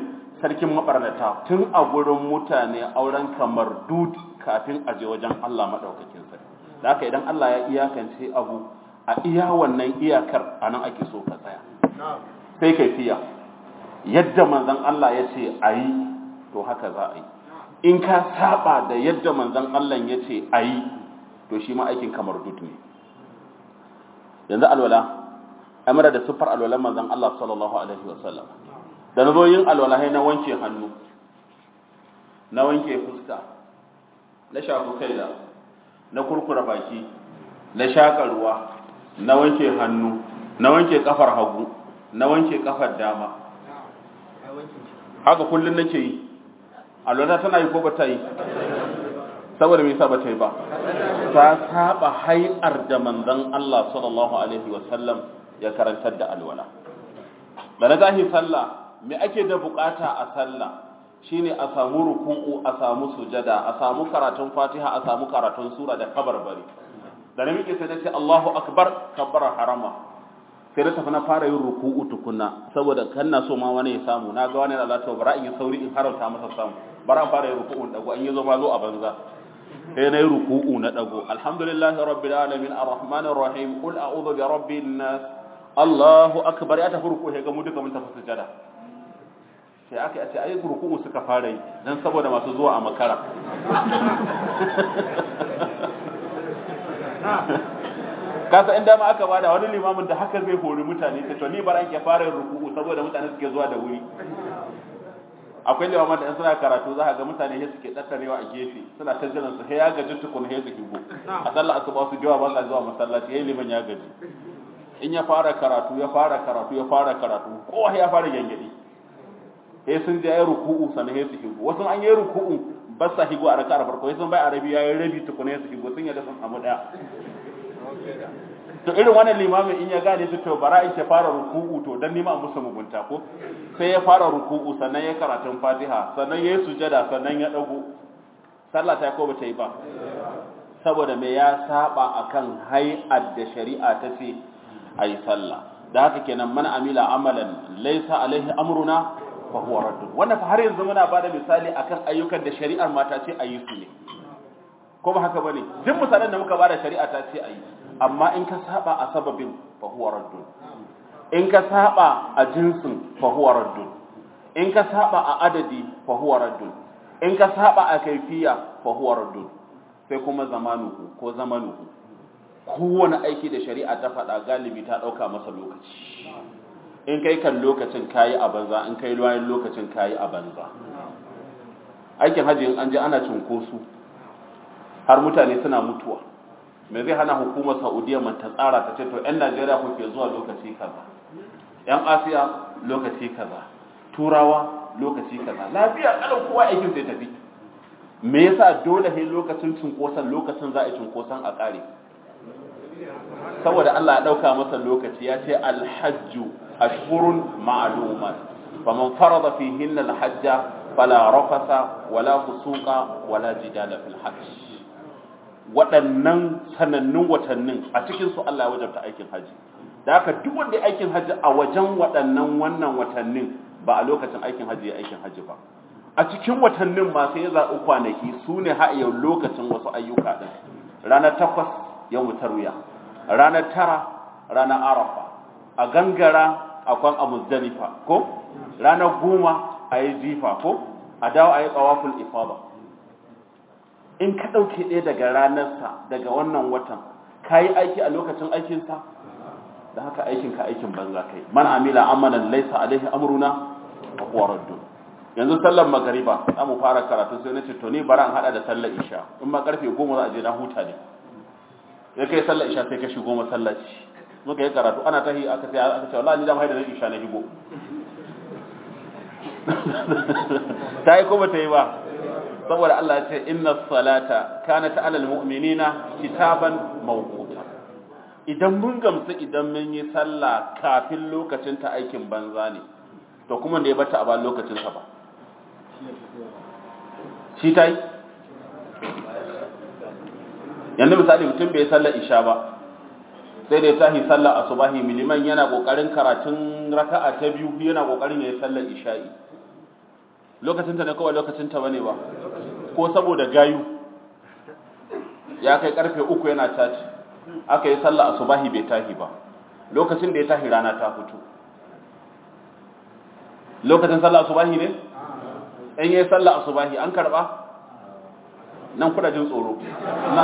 sarkin mabarnata tun a gurin mutane auren kamar dud kafin a je wajen Allah madaukakin sarki da haka idan Allah ya iyakance abu a iya wannan iyakar anan ake so ka tsaya sai kaifiya yadda manzon Allah ya ce ayi to haka za a yi in ka saba da yadda manzon Allah ya ce ayi to shi ma aikin kamar dud ne yanzu alwala amara da siffar alwalan manzon Allah sallallahu alaihi wasallam da na zo yin alwala na wanke hannu na wanke fuska na shafi kaina na kurkura baki na shaka ruwa na wanke hannu na wanke kafar hagu na wanke kafar dama haka kullun nake yi alwala tana yi ko ba ta yi saboda me yasa ba ta yi ba ta saba hayar da manzon Allah sallallahu alaihi wasallam ya karantar da alwala da na tashi sallah me ake da bukata a sallah shine a samu ruku'u a samu sujada a samu karatun fatiha a samu karatun sura da kabarbari da na miƙe sai nace Allahu akbar kabbara harama sai na tafi na fara yin ruku'u tukunna saboda kan na so ma wani ya samu na ga wani na zata bara in yi sauri in harauta masa samu bara an fara yin ruku'u dago an yi zo ma zo a banza sai na yi ruku'u na dago alhamdulillahi rabbil alamin arrahmanir rahim qul a'udhu bi rabbin nas Allahu akbar ya tafi ruku'u sai ga mu duka mun tafi sujada sai aka ce ayi ruku'u suka fara yi dan saboda masu zuwa a makara kasa inda ma aka bada wani limamin da haka zai hori mutane ta to ni bar an ke fara yin ruku'u saboda mutane suke zuwa da wuri akwai limamin da in suna karatu za ka ga mutane sai suke tattarewa a gefe suna ta jiran su sai ya gaji tukun sai su higo a sallar asuba su jawa ba sa zuwa masallaci yayin liman ya gaji in ya fara karatu ya fara karatu ya fara karatu kowa ya fara gangadi sai sun je ya ruku'u sannan sai su higo wasu an yi ruku'u ba sa higo a raka'ar farko sai sun bai arabi ya yi rabi tukuna su higo sun yadda sun samu daya to irin wannan limamin in ya gane su to bara in ke fara ruku'u to dan nima musu mugunta ko sai ya fara ruku'u sannan ya karatun Fatiha sannan ya yi sujada sannan ya dago sallah ta ko ba ta yi ba saboda me ya saba akan hay'ar da shari'a ta ce ayi sallah da haka kenan man amila amalan laysa alaihi amruna fa huwa raddun wannan fa har yanzu muna bada misali akan ayyukan da shari'ar mata ce ayi su ne ko ba haka bane duk misalan da muka bada shari'a ta ce ayi amma in ka saba a sababin fa huwa raddun in ka saba a jinsin fa huwa raddun in ka saba a adadi fa huwa raddun in ka saba a kaifiya fa huwa raddun sai kuma zamanuhu ko zamanuhu kowane aiki da shari'a ta faɗa galibi ta ɗauka masa lokaci in kai kan lokacin kayi a banza in kai bayan lokacin kayi a banza aikin hajji in an je ana cunkoso har mutane suna mutuwa me zai hana hukumar saudiya man ta tsara ta ce to yan najeriya kuke zuwa lokaci kaza yan asiya lokaci kaza turawa lokaci kaza lafiya kalan kowa aikin sai tafi me yasa dole sai lokacin cunkoson lokacin za a yi cunkoson a kare saboda Allah ya dauka masa lokaci ya ce alhajju ashhurun ma'lumat faman farada fihinna alhajja fala rafasa wala fusuqa wala jidala fil hajj waɗannan sanannun watannin a cikin su Allah ya wajabta aikin haji da haka duk wanda ya aikin haji a wajen waɗannan wannan watannin ba a lokacin aikin haji ya aikin haji ba a cikin watannin ma sai ya zaɓi kwanaki su ne yau lokacin wasu ayyuka ɗin ranar takwas yau tarwiya ranar tara ranar arafa a gangara akwai a muzdalifa ko ranar goma a yi jifa ko a dawo a yi tsawaful ifada in ka ɗauke ɗaya daga ranarsa daga wannan watan ka yi aiki a lokacin aikinsa da haka aikinka aikin banza kai man amila amalan laisa alaihi amruna fa huwa raddun yanzu sallar magariba za mu fara karatu sai na ce to ni bara an hada da sallar isha in ma karfe goma za a je na huta ne ya kai sallar isha sai ka shigo masallaci muka yi karatu ana tahi aka ce aka ce wallahi ni da mai da isha na higo ta yi ko ba ta yi ba saboda Allah ya ce inna salata kanat alal mu'minina kitaban mawquta idan mun gamsu idan mun yi sallah kafin lokacin ta aikin banza ne to kuma da ya bata a ba lokacin sa ba shi ta yi yanzu misali mutum bai sallar isha ba sai da ya tahi sallar asubahi miliman yana kokarin karatun raka'a ta biyu yana kokarin ya yi sallar isha'i lokacinta ne kawai lokacinta bane ba ko saboda gayu ya kai karfe uku yana tashi aka yi sallah asubahi bai tahi ba lokacin da ya tahi rana ta fito lokacin sallah asubahi ne in yi sallah asubahi an karba nan kuna jin tsoro na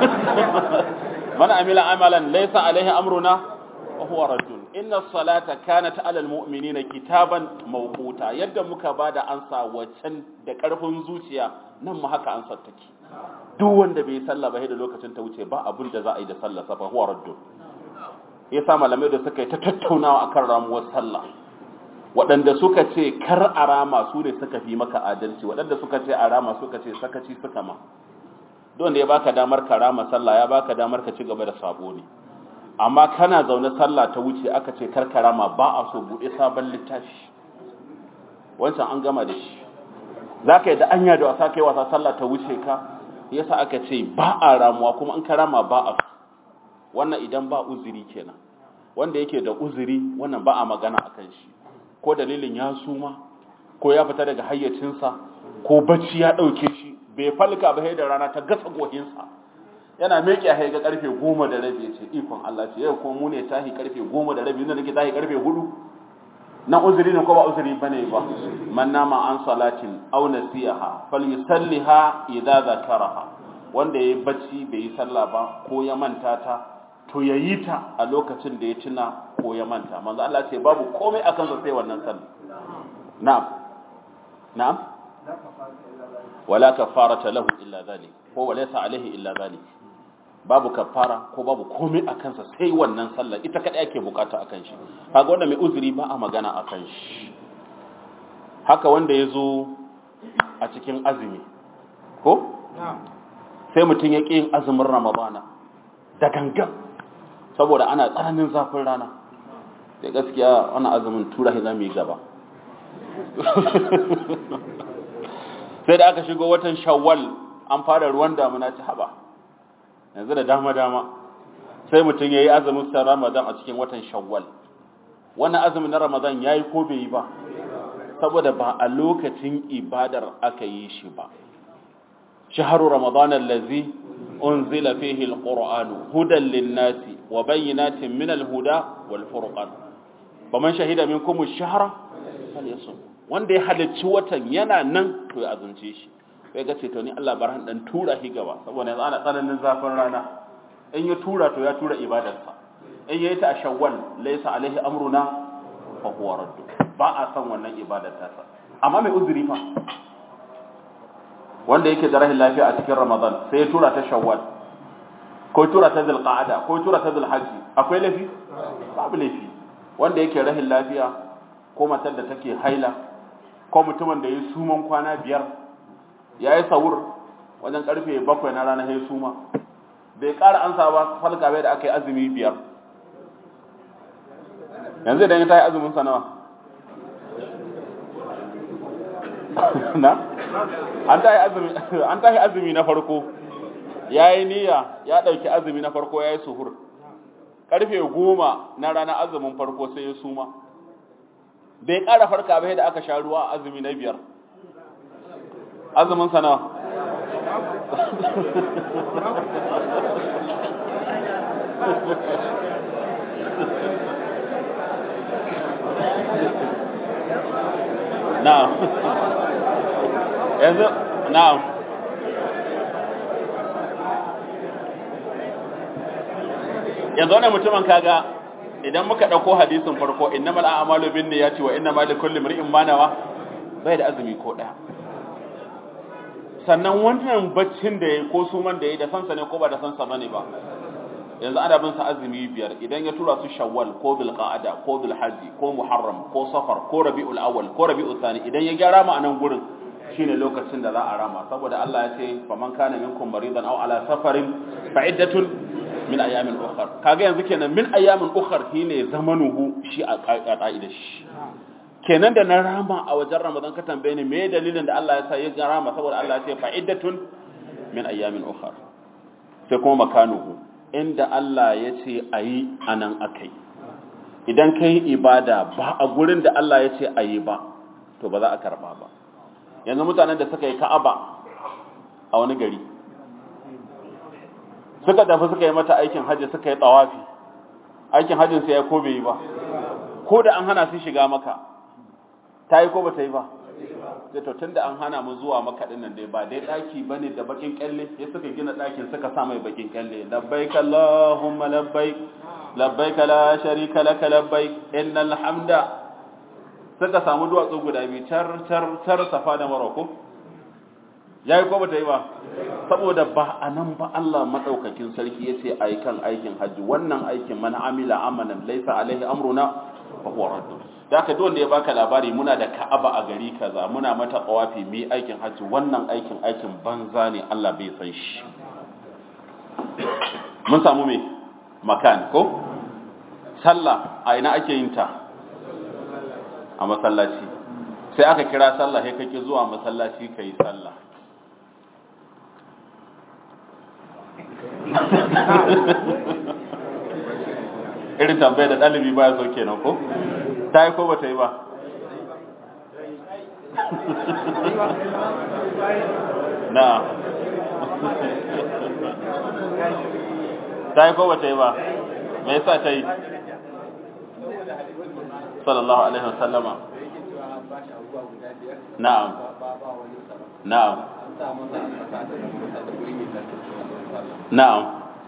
man amila amalan laysa alaihi amruna wa huwa raddun inna salata kanat ala almu'minina kitaban mawquta yadda muka bada ansa wacan da karfin zuciya nan mu haka ansar take duk wanda bai sallah ba da lokacin ta wuce ba abin da za a yi da sallah sa fa huwa raddun yasa malamai da suka yi ta tattaunawa akan ramuwar sallah waɗanda suka ce kar a rama su ne suka fi maka adalci waɗanda suka ce a rama suka ce sakaci suka ma don da ya baka damar ka rama sallah ya baka damar ka ci gaba da sabo ne amma kana zaune sallah ta wuce aka ce kar ka rama ba a so buɗe sabon littafi wancan an gama da shi za ka yi da anya da wasa kai wasa sallah ta wuce ka yasa aka ce ba a ramuwa kuma in ka rama ba a wannan idan ba uzuri kenan wanda yake da uzuri wannan ba a magana akan shi ko dalilin ya suma ko ya fita daga hayyacinsa ko bacci ya ɗauke shi bai falka ba da rana ta gasa gohinsa yana meke a ga karfe goma da rabi ce ikon Allah ce yau kuma mu ne tahi karfe goma da rabi inda nake tahi karfe hudu na uzuri ne ko ba uzuri bane ba man nama an salatin aw nasiha falyusalliha idza zakaraha wanda yayi bacci bai yi sallah ba ko ya manta ta to yayi ta a lokacin da ya tuna ko ya manta manzo Allah ce babu komai akan sa sai wannan sallah na'am na'am wala kafarata lahu illa zalik ko walaysa alaihi illa zalik babu kafara ko babu komai akan sa sai wannan sallah ita kadai ake bukata akan shi kaga wanda mai uzuri ba a magana akan shi haka wanda yazo a cikin azumi ko sai mutum ya ƙi yin azumin ramadana da gangan saboda ana tsananin zafin rana da gaskiya wani azumin tura shi zamu yi gaba sai da aka shigo watan shawwal an fara ruwan damuna ci haba yanzu da dama-dama sai mutum ya yi azumin sa ramadan a cikin watan shawwal wannan azumin na ramadan ya yi ko bai yi ba saboda ba a lokacin ibadar aka yi shi ba shaharu ramadan allazi unzila fihi alquran hudan linnasi wa bayyinatin min alhuda wal furqan faman shahida minkum ash-shahra falyasum wanda ya halarci watan yana nan to ya azumce shi sai ga ce to ni Allah barhan dan tura shi gaba saboda yanzu ana tsananin zafin rana in ya tura to ya tura ibadarsa in yayi ta a shawwal laysa alaihi amruna fa huwa radd ba a san wannan ibadar ta sa amma mai uzuri fa wanda yake da rahin lafiya a cikin ramadan sai ya tura ta shawwal ko tura ta zulqa'ada ko tura ta zulhajji akwai lafi babu lafi wanda yake rahin lafiya ko matar da take haila ko mutumin da ya suman kwana biyar ya yi sahur wajen karfe bakwai na rana ya suma bai ƙara ansa ba falka bai da aka yi azumi biyar yanzu idan ya ta yi azumin sanawa na an ta yi azumi na farko ya yi niyya ya ɗauki azumi na farko ya yi suhur karfe goma na rana azumin farko sai ya suma bai ƙara farka bai da aka sha ruwa azumi na biyar azumin sana na'am yanzu na'am yanzu wannan mutumin kaga idan muka ɗauko hadisin farko innamal a'malu binniyati wa innamal likulli imrin ma nawa bai da azumi ko ɗaya sannan wannan baccin da yayi ko suman da yayi da sansa ne ko ba da sansa bane ba yanzu ana bin sa azumi biyar idan ya tura su shawwal ko bil qa'ada ko bil hajji ko muharram ko safar ko rabiul awwal ko rabiul thani idan ya gyara ma anan gurin shine lokacin da za a rama saboda Allah ya ce faman kana minkum maridan aw ala safarin fa iddatun min ayamin ukhar kaga yanzu kenan min ayamin ukhar shine zamanuhu shi a ka'ida shi kenan da na rama a wajen ramadan ka tambaye ni me dalilin da Allah ya sa ya rama saboda Allah ya ce fa'iddatun min ayamin ukhar sai kuma makanuhu inda Allah ya ce ayi anan akai idan kai ibada ba a gurin da Allah ya ce ayi ba to ba za a karba ba yanzu mutanen da suka yi ka'aba a wani gari suka tafi suka yi mata aikin hajji suka yi tsawafi aikin hajjin sai ya ko bai yi ba ko da an hana su shiga maka ta yi ko ba ta yi ba sai to tunda an hana mu zuwa maka din nan dai ba dai daki bane da bakin kyalle sai suka gina dakin suka sa mai bakin kyalle labbaik allahumma labbaik labbaik la sharika lak labbaik innal hamda suka samu duwatsu guda biyu tar tar tar safa da maroko yayi ko ba ta yi ba saboda ba anan ba Allah madaukakin sarki yace ai kan aikin haji wannan aikin man amila amalan laysa alaihi amruna fa huwa raddun da haka duk wanda ya baka labari muna da Ka'aba a gari kaza muna mata qawafi mi aikin hajji wannan aikin aikin banza ne Allah bai san shi mun samu me makan ko sallah a ina ake yin ta a masallaci sai aka kira sallah sai kake zuwa masallaci kai sallah irin tambayar da ɗalibi ba ya so kenan ko ta yi ko ba ta yi ba na ta yi ko ba ta yi ba me yasa ta yi sallallahu alaihi wasallama na'am na'am na'am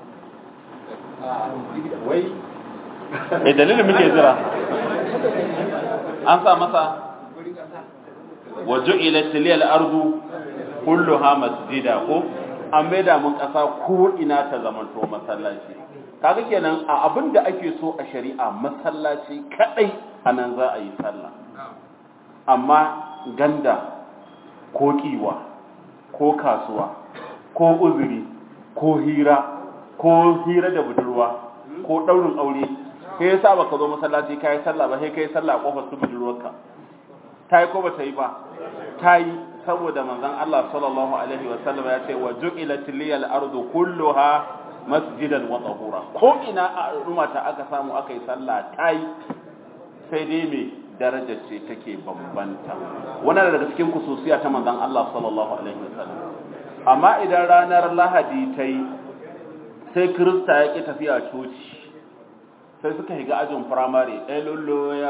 wai eh dalilin muke jira an sa masa wa ju'ilat lil ardu kulluha masjida ko an maida mun kasa ko ina ta zamanto masallaci kaga kenan a abin da ake so a shari'a masallaci kadai anan za a yi sallah amma ganda ko kiwa ko kasuwa ko uzuri ko hira ko hira da budurwa ko daurin aure kai yasa baka zo masallaci kai sallah ba sai kai sallah a kofar su budurwarka ta yi ko ba ta yi ba ta yi saboda manzon Allah sallallahu alaihi wasallam ya ce wa ju'ilat liyal ardu kulluha masjidan wa tahura ko ina a al'umma ta aka samu aka yi sallah ta yi sai dai me daraja ce take bambanta wannan daga cikin kususiya ta manzon Allah sallallahu alaihi wasallam amma idan ranar lahadi ta yi sai kirista ya ƙi tafiya coci sai suka higa ajin firamare ɗaya lullo ya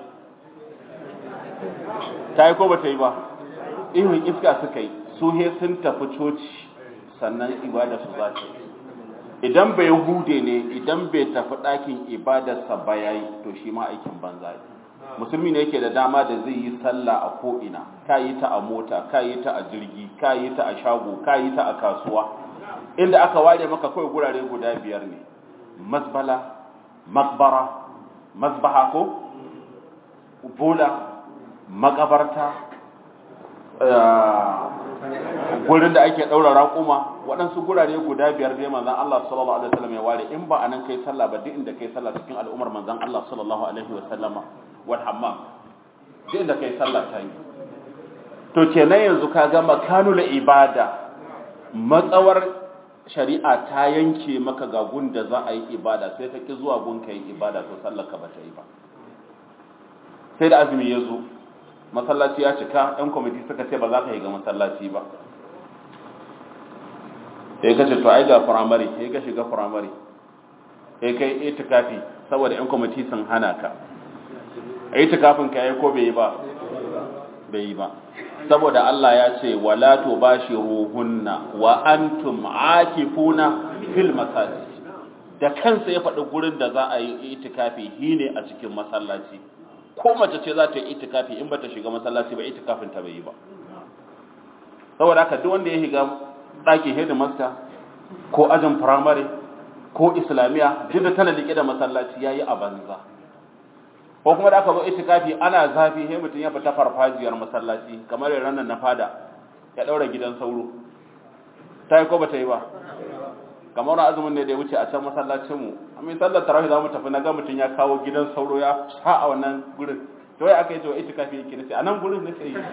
ta yi ko ba ta yi ba ihun iska suka yi su he sun tafi coci sannan ibada su za ta yi idan bai hude ne idan bai tafi ɗakin ibadarsa ba ya yi to shi ma aikin banza ne musulmi ne yake da dama da zai yi sallah a ko'ina ka yi ta a mota ka yi ta a jirgi ka yi ta a shago ka yi ta a kasuwa inda aka ware maka kawai gurare guda biyar ne mazbala makbara mazbaha ko bola makabarta gurin da ake ɗaura raƙuma waɗansu gurare guda biyar dai manzan Allah sallallahu alaihi wasallam ya ware in ba anan kai sallah ba duk inda kai sallah cikin al'ummar manzan Allah sallallahu alaihi wasallama wal hammam duk inda kai sallah ta yi to kenan yanzu ka ga makanul ibada matsawar shari'a ta yanke maka ga gun da za a yi ibada sai ka ki zuwa gun ka yi ibada to sallar ka ba ta yi ba sai da azumi ya zo masallaci ya cika ɗan kwamiti suka ce ba za ka yi ga masallaci ba sai ka ce to ai ga firamare sai ka shiga firamare sai kai itikafi saboda ɗan kwamiti sun hana ka itikafin ka yi ko bai yi ba bai yi ba saboda Allah ya ce wala tubashiruhunna wa antum aakifuna fil masajid da kansa ya faɗi gurin da za a yi itikafi shine a cikin masallaci ko mace ce za ta yi itikafi in bata shiga masallaci ba itikafin ta bai yi ba saboda haka duk wanda ya shiga ɗakin headmaster ko ajin primary ko islamiya duk da tana liƙe da masallaci yayi a banza ko kuma da aka zo itikafi ana zafi sai mutum ya fita farfajiyar masallaci kamar ranar na fada ya daura gidan sauro ta yi ko ba ta yi ba kamar wani azumin ne da ya wuce a can masallacin mu amma sallar tarawih za mu tafi na ga mutum ya kawo gidan sauro ya sa a wannan gurin to ya aka yi to itikafi yake nace a nan gurin nace yi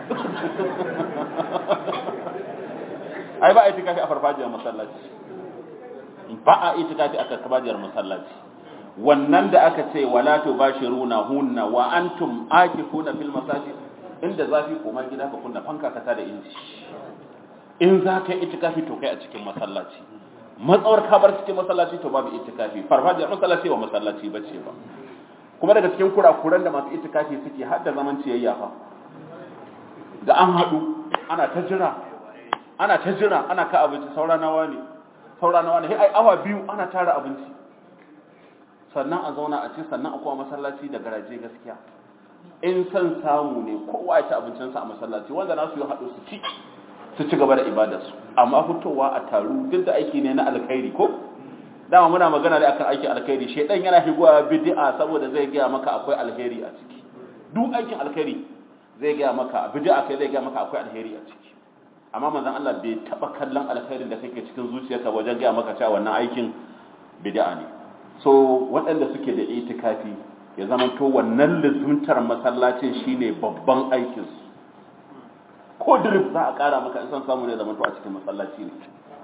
ai ba a itikafi a farfajiyar masallaci ba a itikafi a farfajiyar masallaci wannan da aka ce wala tubashiruna hunna wa antum akifuna fil masajid inda zafi koma gida ka kunna fanka ka tada inji in za ka yi itikafi to kai a cikin masallaci matsawar ka bar cikin masallaci to babu itikafi farfajiyar masallaci ba masallaci bace ba kuma daga cikin kurakuran da masu itikafi suke har da zaman ciyayya fa da an haɗu ana ta jira ana ta jira ana ka abinci saura nawa ne saura nawa ne sai ai awa biyu ana tara abinci sannan a zauna a ci sannan a kuma masallaci da garaje gaskiya in san samu ne kowa ya ci abincinsa a masallaci wanda na su yi haɗu su ci su ci gaba da ibadarsu amma fitowa a taru duk da aiki ne na alkhairi ko dama muna magana da akan aikin alkhairi shedan yana higuwa bid'a saboda zai gaya maka akwai alheri a ciki duk aikin alkhairi zai gaya maka bid'a kai zai gaya maka akwai alheri a ciki amma manzon Allah bai taba kallon alkhairin da kake cikin zuciyarka wajen gaya maka cewa wannan aikin bid'a ne so waɗanda suke da itikafi ya zama to wannan lizuntar masallacin shine babban aikin su ko drip za a ƙara maka in san samu ne zama to a cikin masallaci ne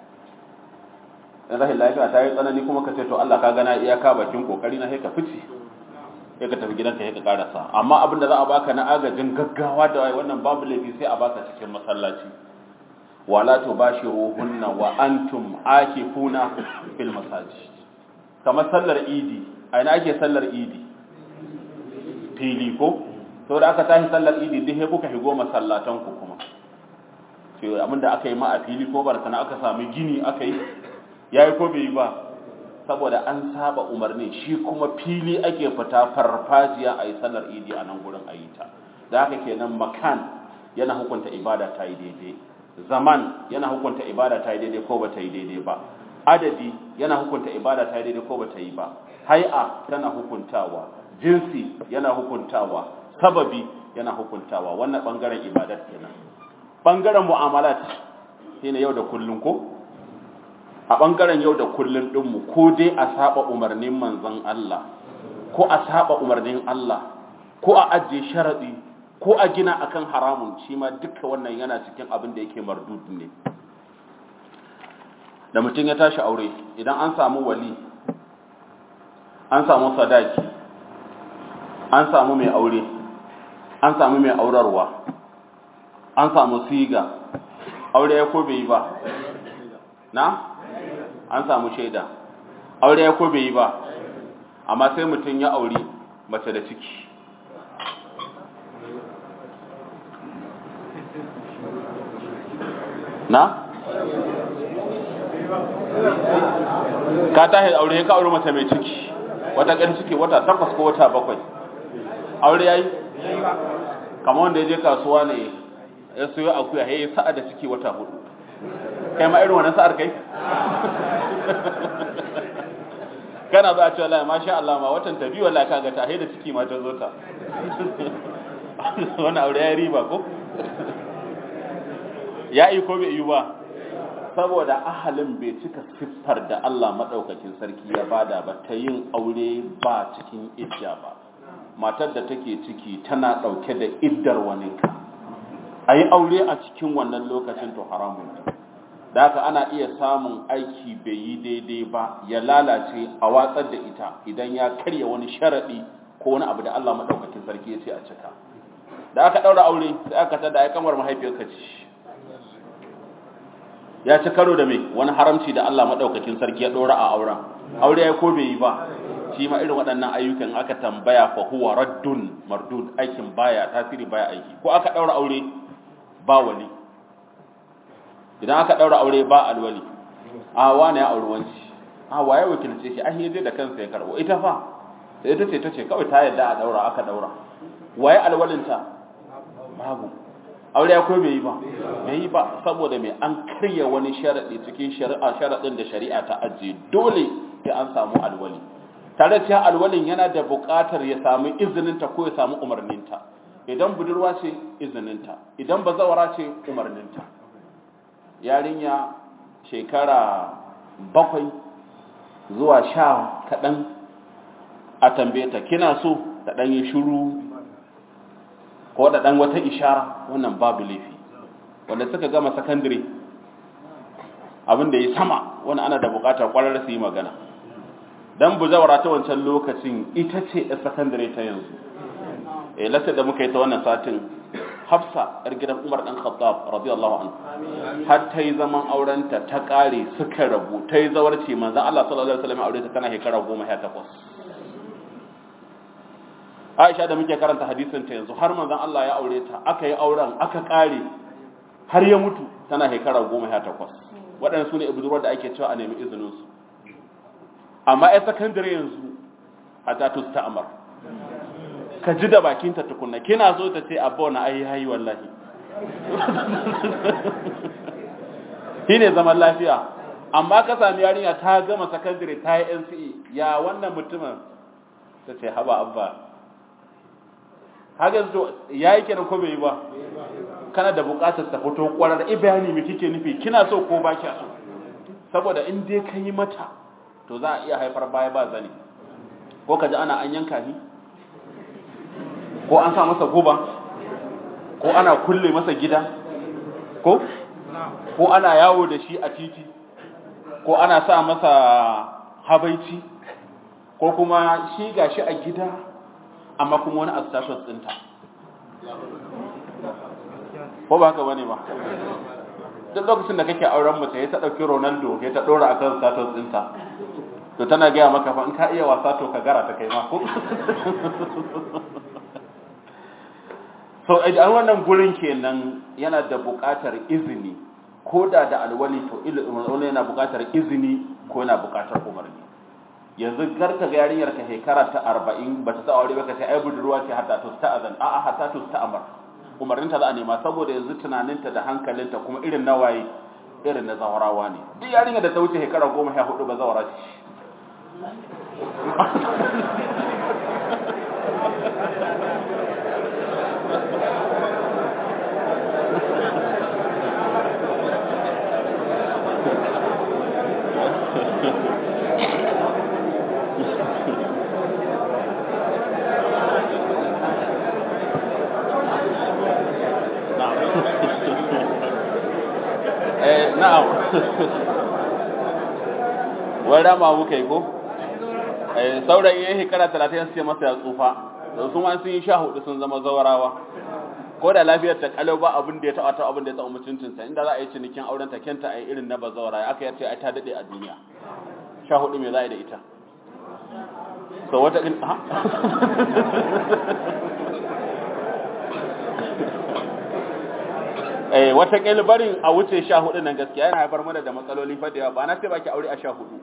in rahin lafiya ta yi tsanani kuma ka ce to Allah ka gana iyaka bakin kokari na sai ka fice sai ka tafi gidanka sai ka karasa amma abin da za a baka na agajin gaggawa da wannan babu laifi sai a baka cikin masallaci wala tubashiruhunna wa antum akifuna fil masajid kamar sallar idi a ina ake sallar idi fili ko to da aka tashi sallar idi duk sai kuka higo masallatan ku kuma ce abinda aka yi ma a fili ko barkana aka sami gini aka yi yayi ko bai yi ba saboda an saba umarni shi kuma fili ake fita farfajiya a yi sallar idi a nan gurin ayi ta da haka kenan makan yana hukunta ibada ta yi daidai zaman yana hukunta ibada ta yi daidai ko ba ta yi daidai ba adadi yana hukunta ibada ta yi daidai ko ba ta yi ba hai'a tana hukuntawa jinsi yana hukuntawa sababi yana hukuntawa wannan bangaren ibadat kenan bangaren mu'amalat shine yau da kullun ko a bangaren yau da kullun din mu ko dai a saba umarnin manzon Allah ko a saba umarnin Allah ko a ajiye sharadi ko a gina akan haramun shi ma duka wannan yana cikin abin da yake mardud ne da mutum ya tashi aure idan an samu wali an samu sadaki an samu mai aure an samu mai aurarwa an samu siga aure ya ko bai yi ba na an samu shaida aure ya ko bai yi ba amma sai mutum ya aure mace da ciki na ka tashi aure ka aure mace mai ciki wata ƙan ciki wata takwas ko wata bakwai aure yayi kamar wanda ya je kasuwa ne ya siyo akuya ya yi sa'a da ciki wata hudu kai ma irin wannan sa'ar kai kana za a ce wallahi masha Allah ma watan ta biyu wallahi kaga ta da ciki ma ta zo ta wannan aure ya riba ko ya yi ko bai yi ba saboda ahalin bai cika siffar da Allah maɗaukakin sarki ya bada ba ta yin aure ba cikin idda ba matar da take ciki tana ɗauke da iddar waninka a yi aure a cikin wannan lokacin to haramun ne da haka ana iya samun aiki bai yi daidai ba ya lalace a watsar da ita idan ya karya wani sharaɗi ko wani abu da Allah maɗaukakin sarki ya ce a cika da aka ɗaura aure sai aka tada ya kamar mahaifiyarka ce ya ci karo da mai wani haramci da Allah maɗaukakin sarki ya ɗora a auren aure ya ko bai yi ba shi ma irin waɗannan ayyukan aka tambaya fa huwa raddun mardud aikin baya tasiri baya aiki ko aka ɗaura aure ba wali idan aka ɗaura aure ba alwali a wane ya auri wanci a waye wakilce shi ai zai da kansa ya karɓo ita fa sai ita ce ta ce kawai ta yadda a ɗaura aka ɗaura waye alwalinta babu aure ya ko bai yi ba bai yi ba saboda mai an karya wani sharaɗi cikin shari'a sharaɗin da shari'a ta ajiye dole sai an samu alwali tare da alwalin yana da buƙatar ya samu izininta ko ya samu umarninta idan budurwa ce izininta idan bazawara ce umarninta yarinya shekara bakwai zuwa sha kaɗan a tambaye ta kina so ta ɗan yi shuru ko da ɗan wata ishara wannan babu laifi wanda suka gama sakandare abin da ya sama wani ana da buƙatar ƙwarar su yi magana don buzawara ta wancan lokacin ita ce a sakandare ta yanzu eh lasa da muka yi ta wannan satin hafsa yar gidan umar dan khattab radiyallahu anhu har ta yi zaman aurenta ta kare suka rabu ta yi zawarci manzon Allah sallallahu alaihi wasallam aure ta tana shekara 18 Aisha da muke karanta hadisin ta yanzu har manzon Allah ya aure ta aka yi auren aka kare har ya mutu tana shekara 18 waɗannan su ne ibudurwar da ake cewa a nemi izinin su amma ai sakandare yanzu a tatus ta amar ka ji da bakinta tukunna kina so ta ce abba na ai hayi wallahi shi ne zaman lafiya amma ka sami yarinya ta gama sakandare ta yi NCE ya wannan mutumin ta ce haba abba haka yanzu ya yi kenan ko bai yi ba kana da bukatar ta fito kwarar bayani mai kike nufi kina so ko ba kya so saboda in dai ka yi mata to za a iya haifar baya ba zane ko ka ji ana an yanka ni ko an sa masa guba ko ana kulle masa gida ko ko ana yawo da shi a titi ko ana sa masa habaici ko kuma shi gashi a gida amma kuma wani astashin tsinta ko ba haka bane ba duk lokacin da kake auren mace ya ta dauki Ronaldo ya ta dora akan status tsinta to tana gaya maka fa in ka iya wasa to ka gara ta kai ma ko so idan wannan gurin kenan yana da buƙatar izini ko da da alwali to ilmi yana buƙatar izini ko yana buƙatar umarni yanzu garka ga yarinyar ka shekara ta 40 bata ta aure ba ka sai ai budurwa ce hatta to ta azan a'a hatta to ta amar umarnin ta za a nema saboda yanzu tunaninta da hankalinta kuma irin nawaye irin na zawarawa ne duk yarinyar da ta wuce shekara 14 ba zawara ce na'am wai rama muka yi ko saurayi ya shekara talatin sai masa ya tsufa da su ma sun yi sha hudu sun zama zawarawa ko da lafiyar ta kalau ba abin da ya taɓa ta abin da ya taɓa mutuncinsa inda za a yi cinikin auren ta kenta a yi irin na bazawara aka yace ai ta daɗe a duniya sha hudu me za a yi da ita so wata in ha eh wata barin a wuce sha hudu nan gaskiya yana haifar mana da matsaloli fa da yawa ba na ce baki aure a sha hudu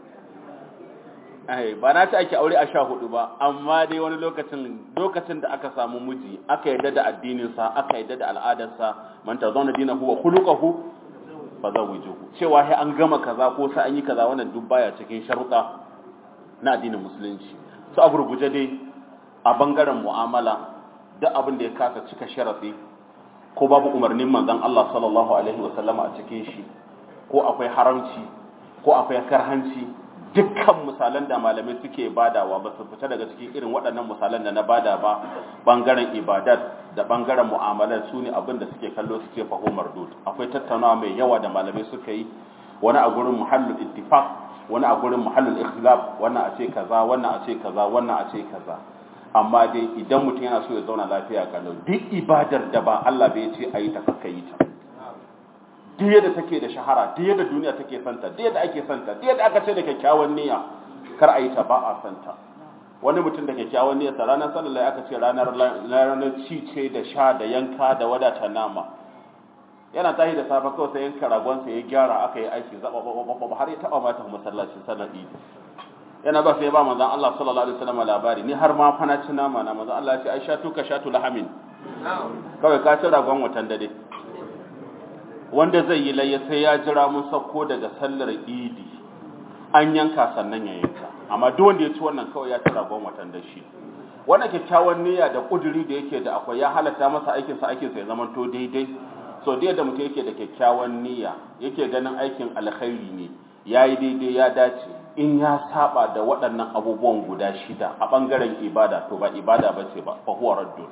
eh ba na ce ake aure a sha hudu ba amma dai wani lokacin lokacin da aka samu miji aka yarda da addinin sa aka yarda da al'adar sa man tazawna dinahu wa khuluquhu fa zawijuhu cewa sai an gama kaza ko sai an yi kaza wannan duk baya cikin sharuɗa na addinin musulunci su a gurguje dai a bangaren mu'amala duk abin da ya kasa cika sharafi ko babu umarnin manzon Allah sallallahu alaihi wasallama a cikin shi ko akwai haramci ko akwai karhanci dukkan misalan da malamai suke badawa ba su fita daga cikin irin waɗannan misalan da na bada ba bangaren ibadat da bangaren mu'amalar su ne abin da suke kallo su ce faho mardud akwai tattaunawa mai yawa da malamai suka yi wani a gurin muhallul ittifaq wani a gurin muhallul ikhlaf wannan a ce kaza wannan a ce kaza wannan a ce kaza amma dai idan mutum yana so ya zauna lafiya kalau duk ibadar da ba Allah bai ce ayi ta kakka yi ta duk yadda take da shahara duk yadda duniya take santa duk yadda ake santa duk yadda aka ce da kyakkyawan niyya kar a yi ta ba a santa wani mutum da kyakkyawan niyya sa ranar sallallahu aka ce ranar ranar ci ce da sha da yanka da wadata nama yana tashi da safe kawai sai yanka ragon sa ya gyara aka yi aiki zaba har ya taba mata masallaci sallar idi yana ba sai ba manzon Allah sallallahu alaihi wasallam labari ni har ma fa na ci nama na manzon Allah ya ce ai shatu ka shatu lahamin kawai ka ci ragon watan dade wanda zai yi layya sai ya jira mun sauko daga sallar idi an yanka sannan ya yanka amma duk wanda ya ci wannan kawai ya ci ragon watan da shi wannan kyakkyawan niyya da kuduri da yake da akwai ya halatta masa aikin sa aikin sa ya zama to daidai so da yadda mutum yake da kyakkyawan niyya yake ganin aikin alkhairi ne yayi daidai ya dace in ya saba da waɗannan abubuwan guda shida a ɓangaren ibada to ba ibada ba ce ba fa huwa raddun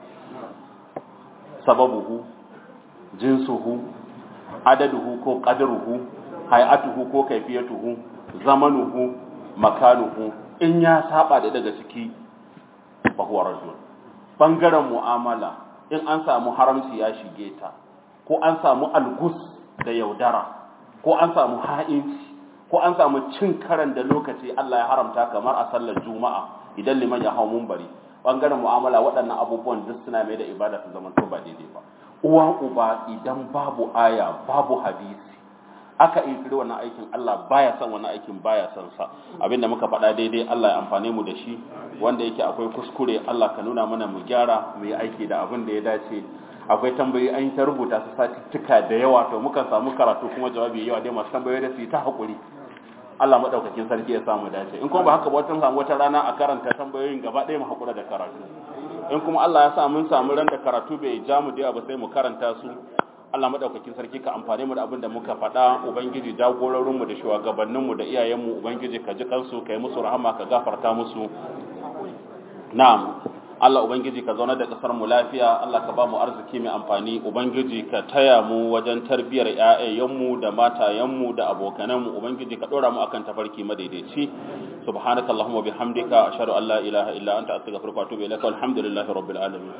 sababuhu jinsuhu adaduhu ko qadaruhu hay'atuhu ko kayfiyatuhu zamanuhu makanuhu in ya saba da daga ciki fa huwa raddun ɓangaren mu'amala in an samu haramci ya shige ta ko an samu algus da yaudara ko an samu ha'inci ko an samu cin karan da lokaci Allah ya haramta kamar a sallar juma'a idan liman ya hau mumbari bangaren mu'amala waɗannan abubuwan duk suna mai da ibada su zama to ba daidai ba uwa uba idan babu aya babu hadisi aka inkiri wannan aikin Allah baya son wannan aikin baya son sa abinda muka faɗa daidai Allah ya amfane mu da shi wanda yake akwai kuskure Allah ka nuna mana mu gyara mu yi aiki da abin da ya dace akwai tambayoyi an yi ta rubuta su satuttuka da yawa to mukan samu karatu kuma jawabi yawa dai masu tambayoyi da su yi ta haƙuri Allah maɗaukakin sarki ya samu dace in kuma ba haka ba wata samu wata rana a karanta tambayoyin gaba ɗaya mu haƙura da karatu in kuma Allah ya sa mun samu ran da karatu bai ja mu da ba sai mu karanta su Allah maɗaukakin sarki ka amfane mu da abin da muka faɗa ubangiji jagororin mu da shugabannin mu da iyayen mu ubangiji ka ji kansu ka yi musu rahama ka gafarta musu na'am Allah Ubangiji ka zauna da ƙasar mu lafiya Allah ka ba mu arziki mai amfani Ubangiji ka taya mu wajen tarbiyar ƴaƴayenmu da matayenmu da abokananmu Ubangiji ka ɗora mu akan tafarki madaidaici subhanaka allahumma bihamdika ashhadu an la ilaha illa anta astaghfiruka wa atubu ilaika walhamdulillahi rabbil alamin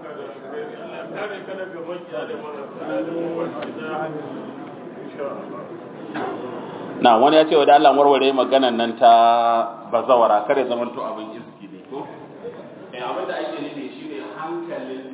na wani ya ce wa da Allah warware maganan nan ta bazawara kare zamanto abin iski ne ko abin da ake nufi shine hankalin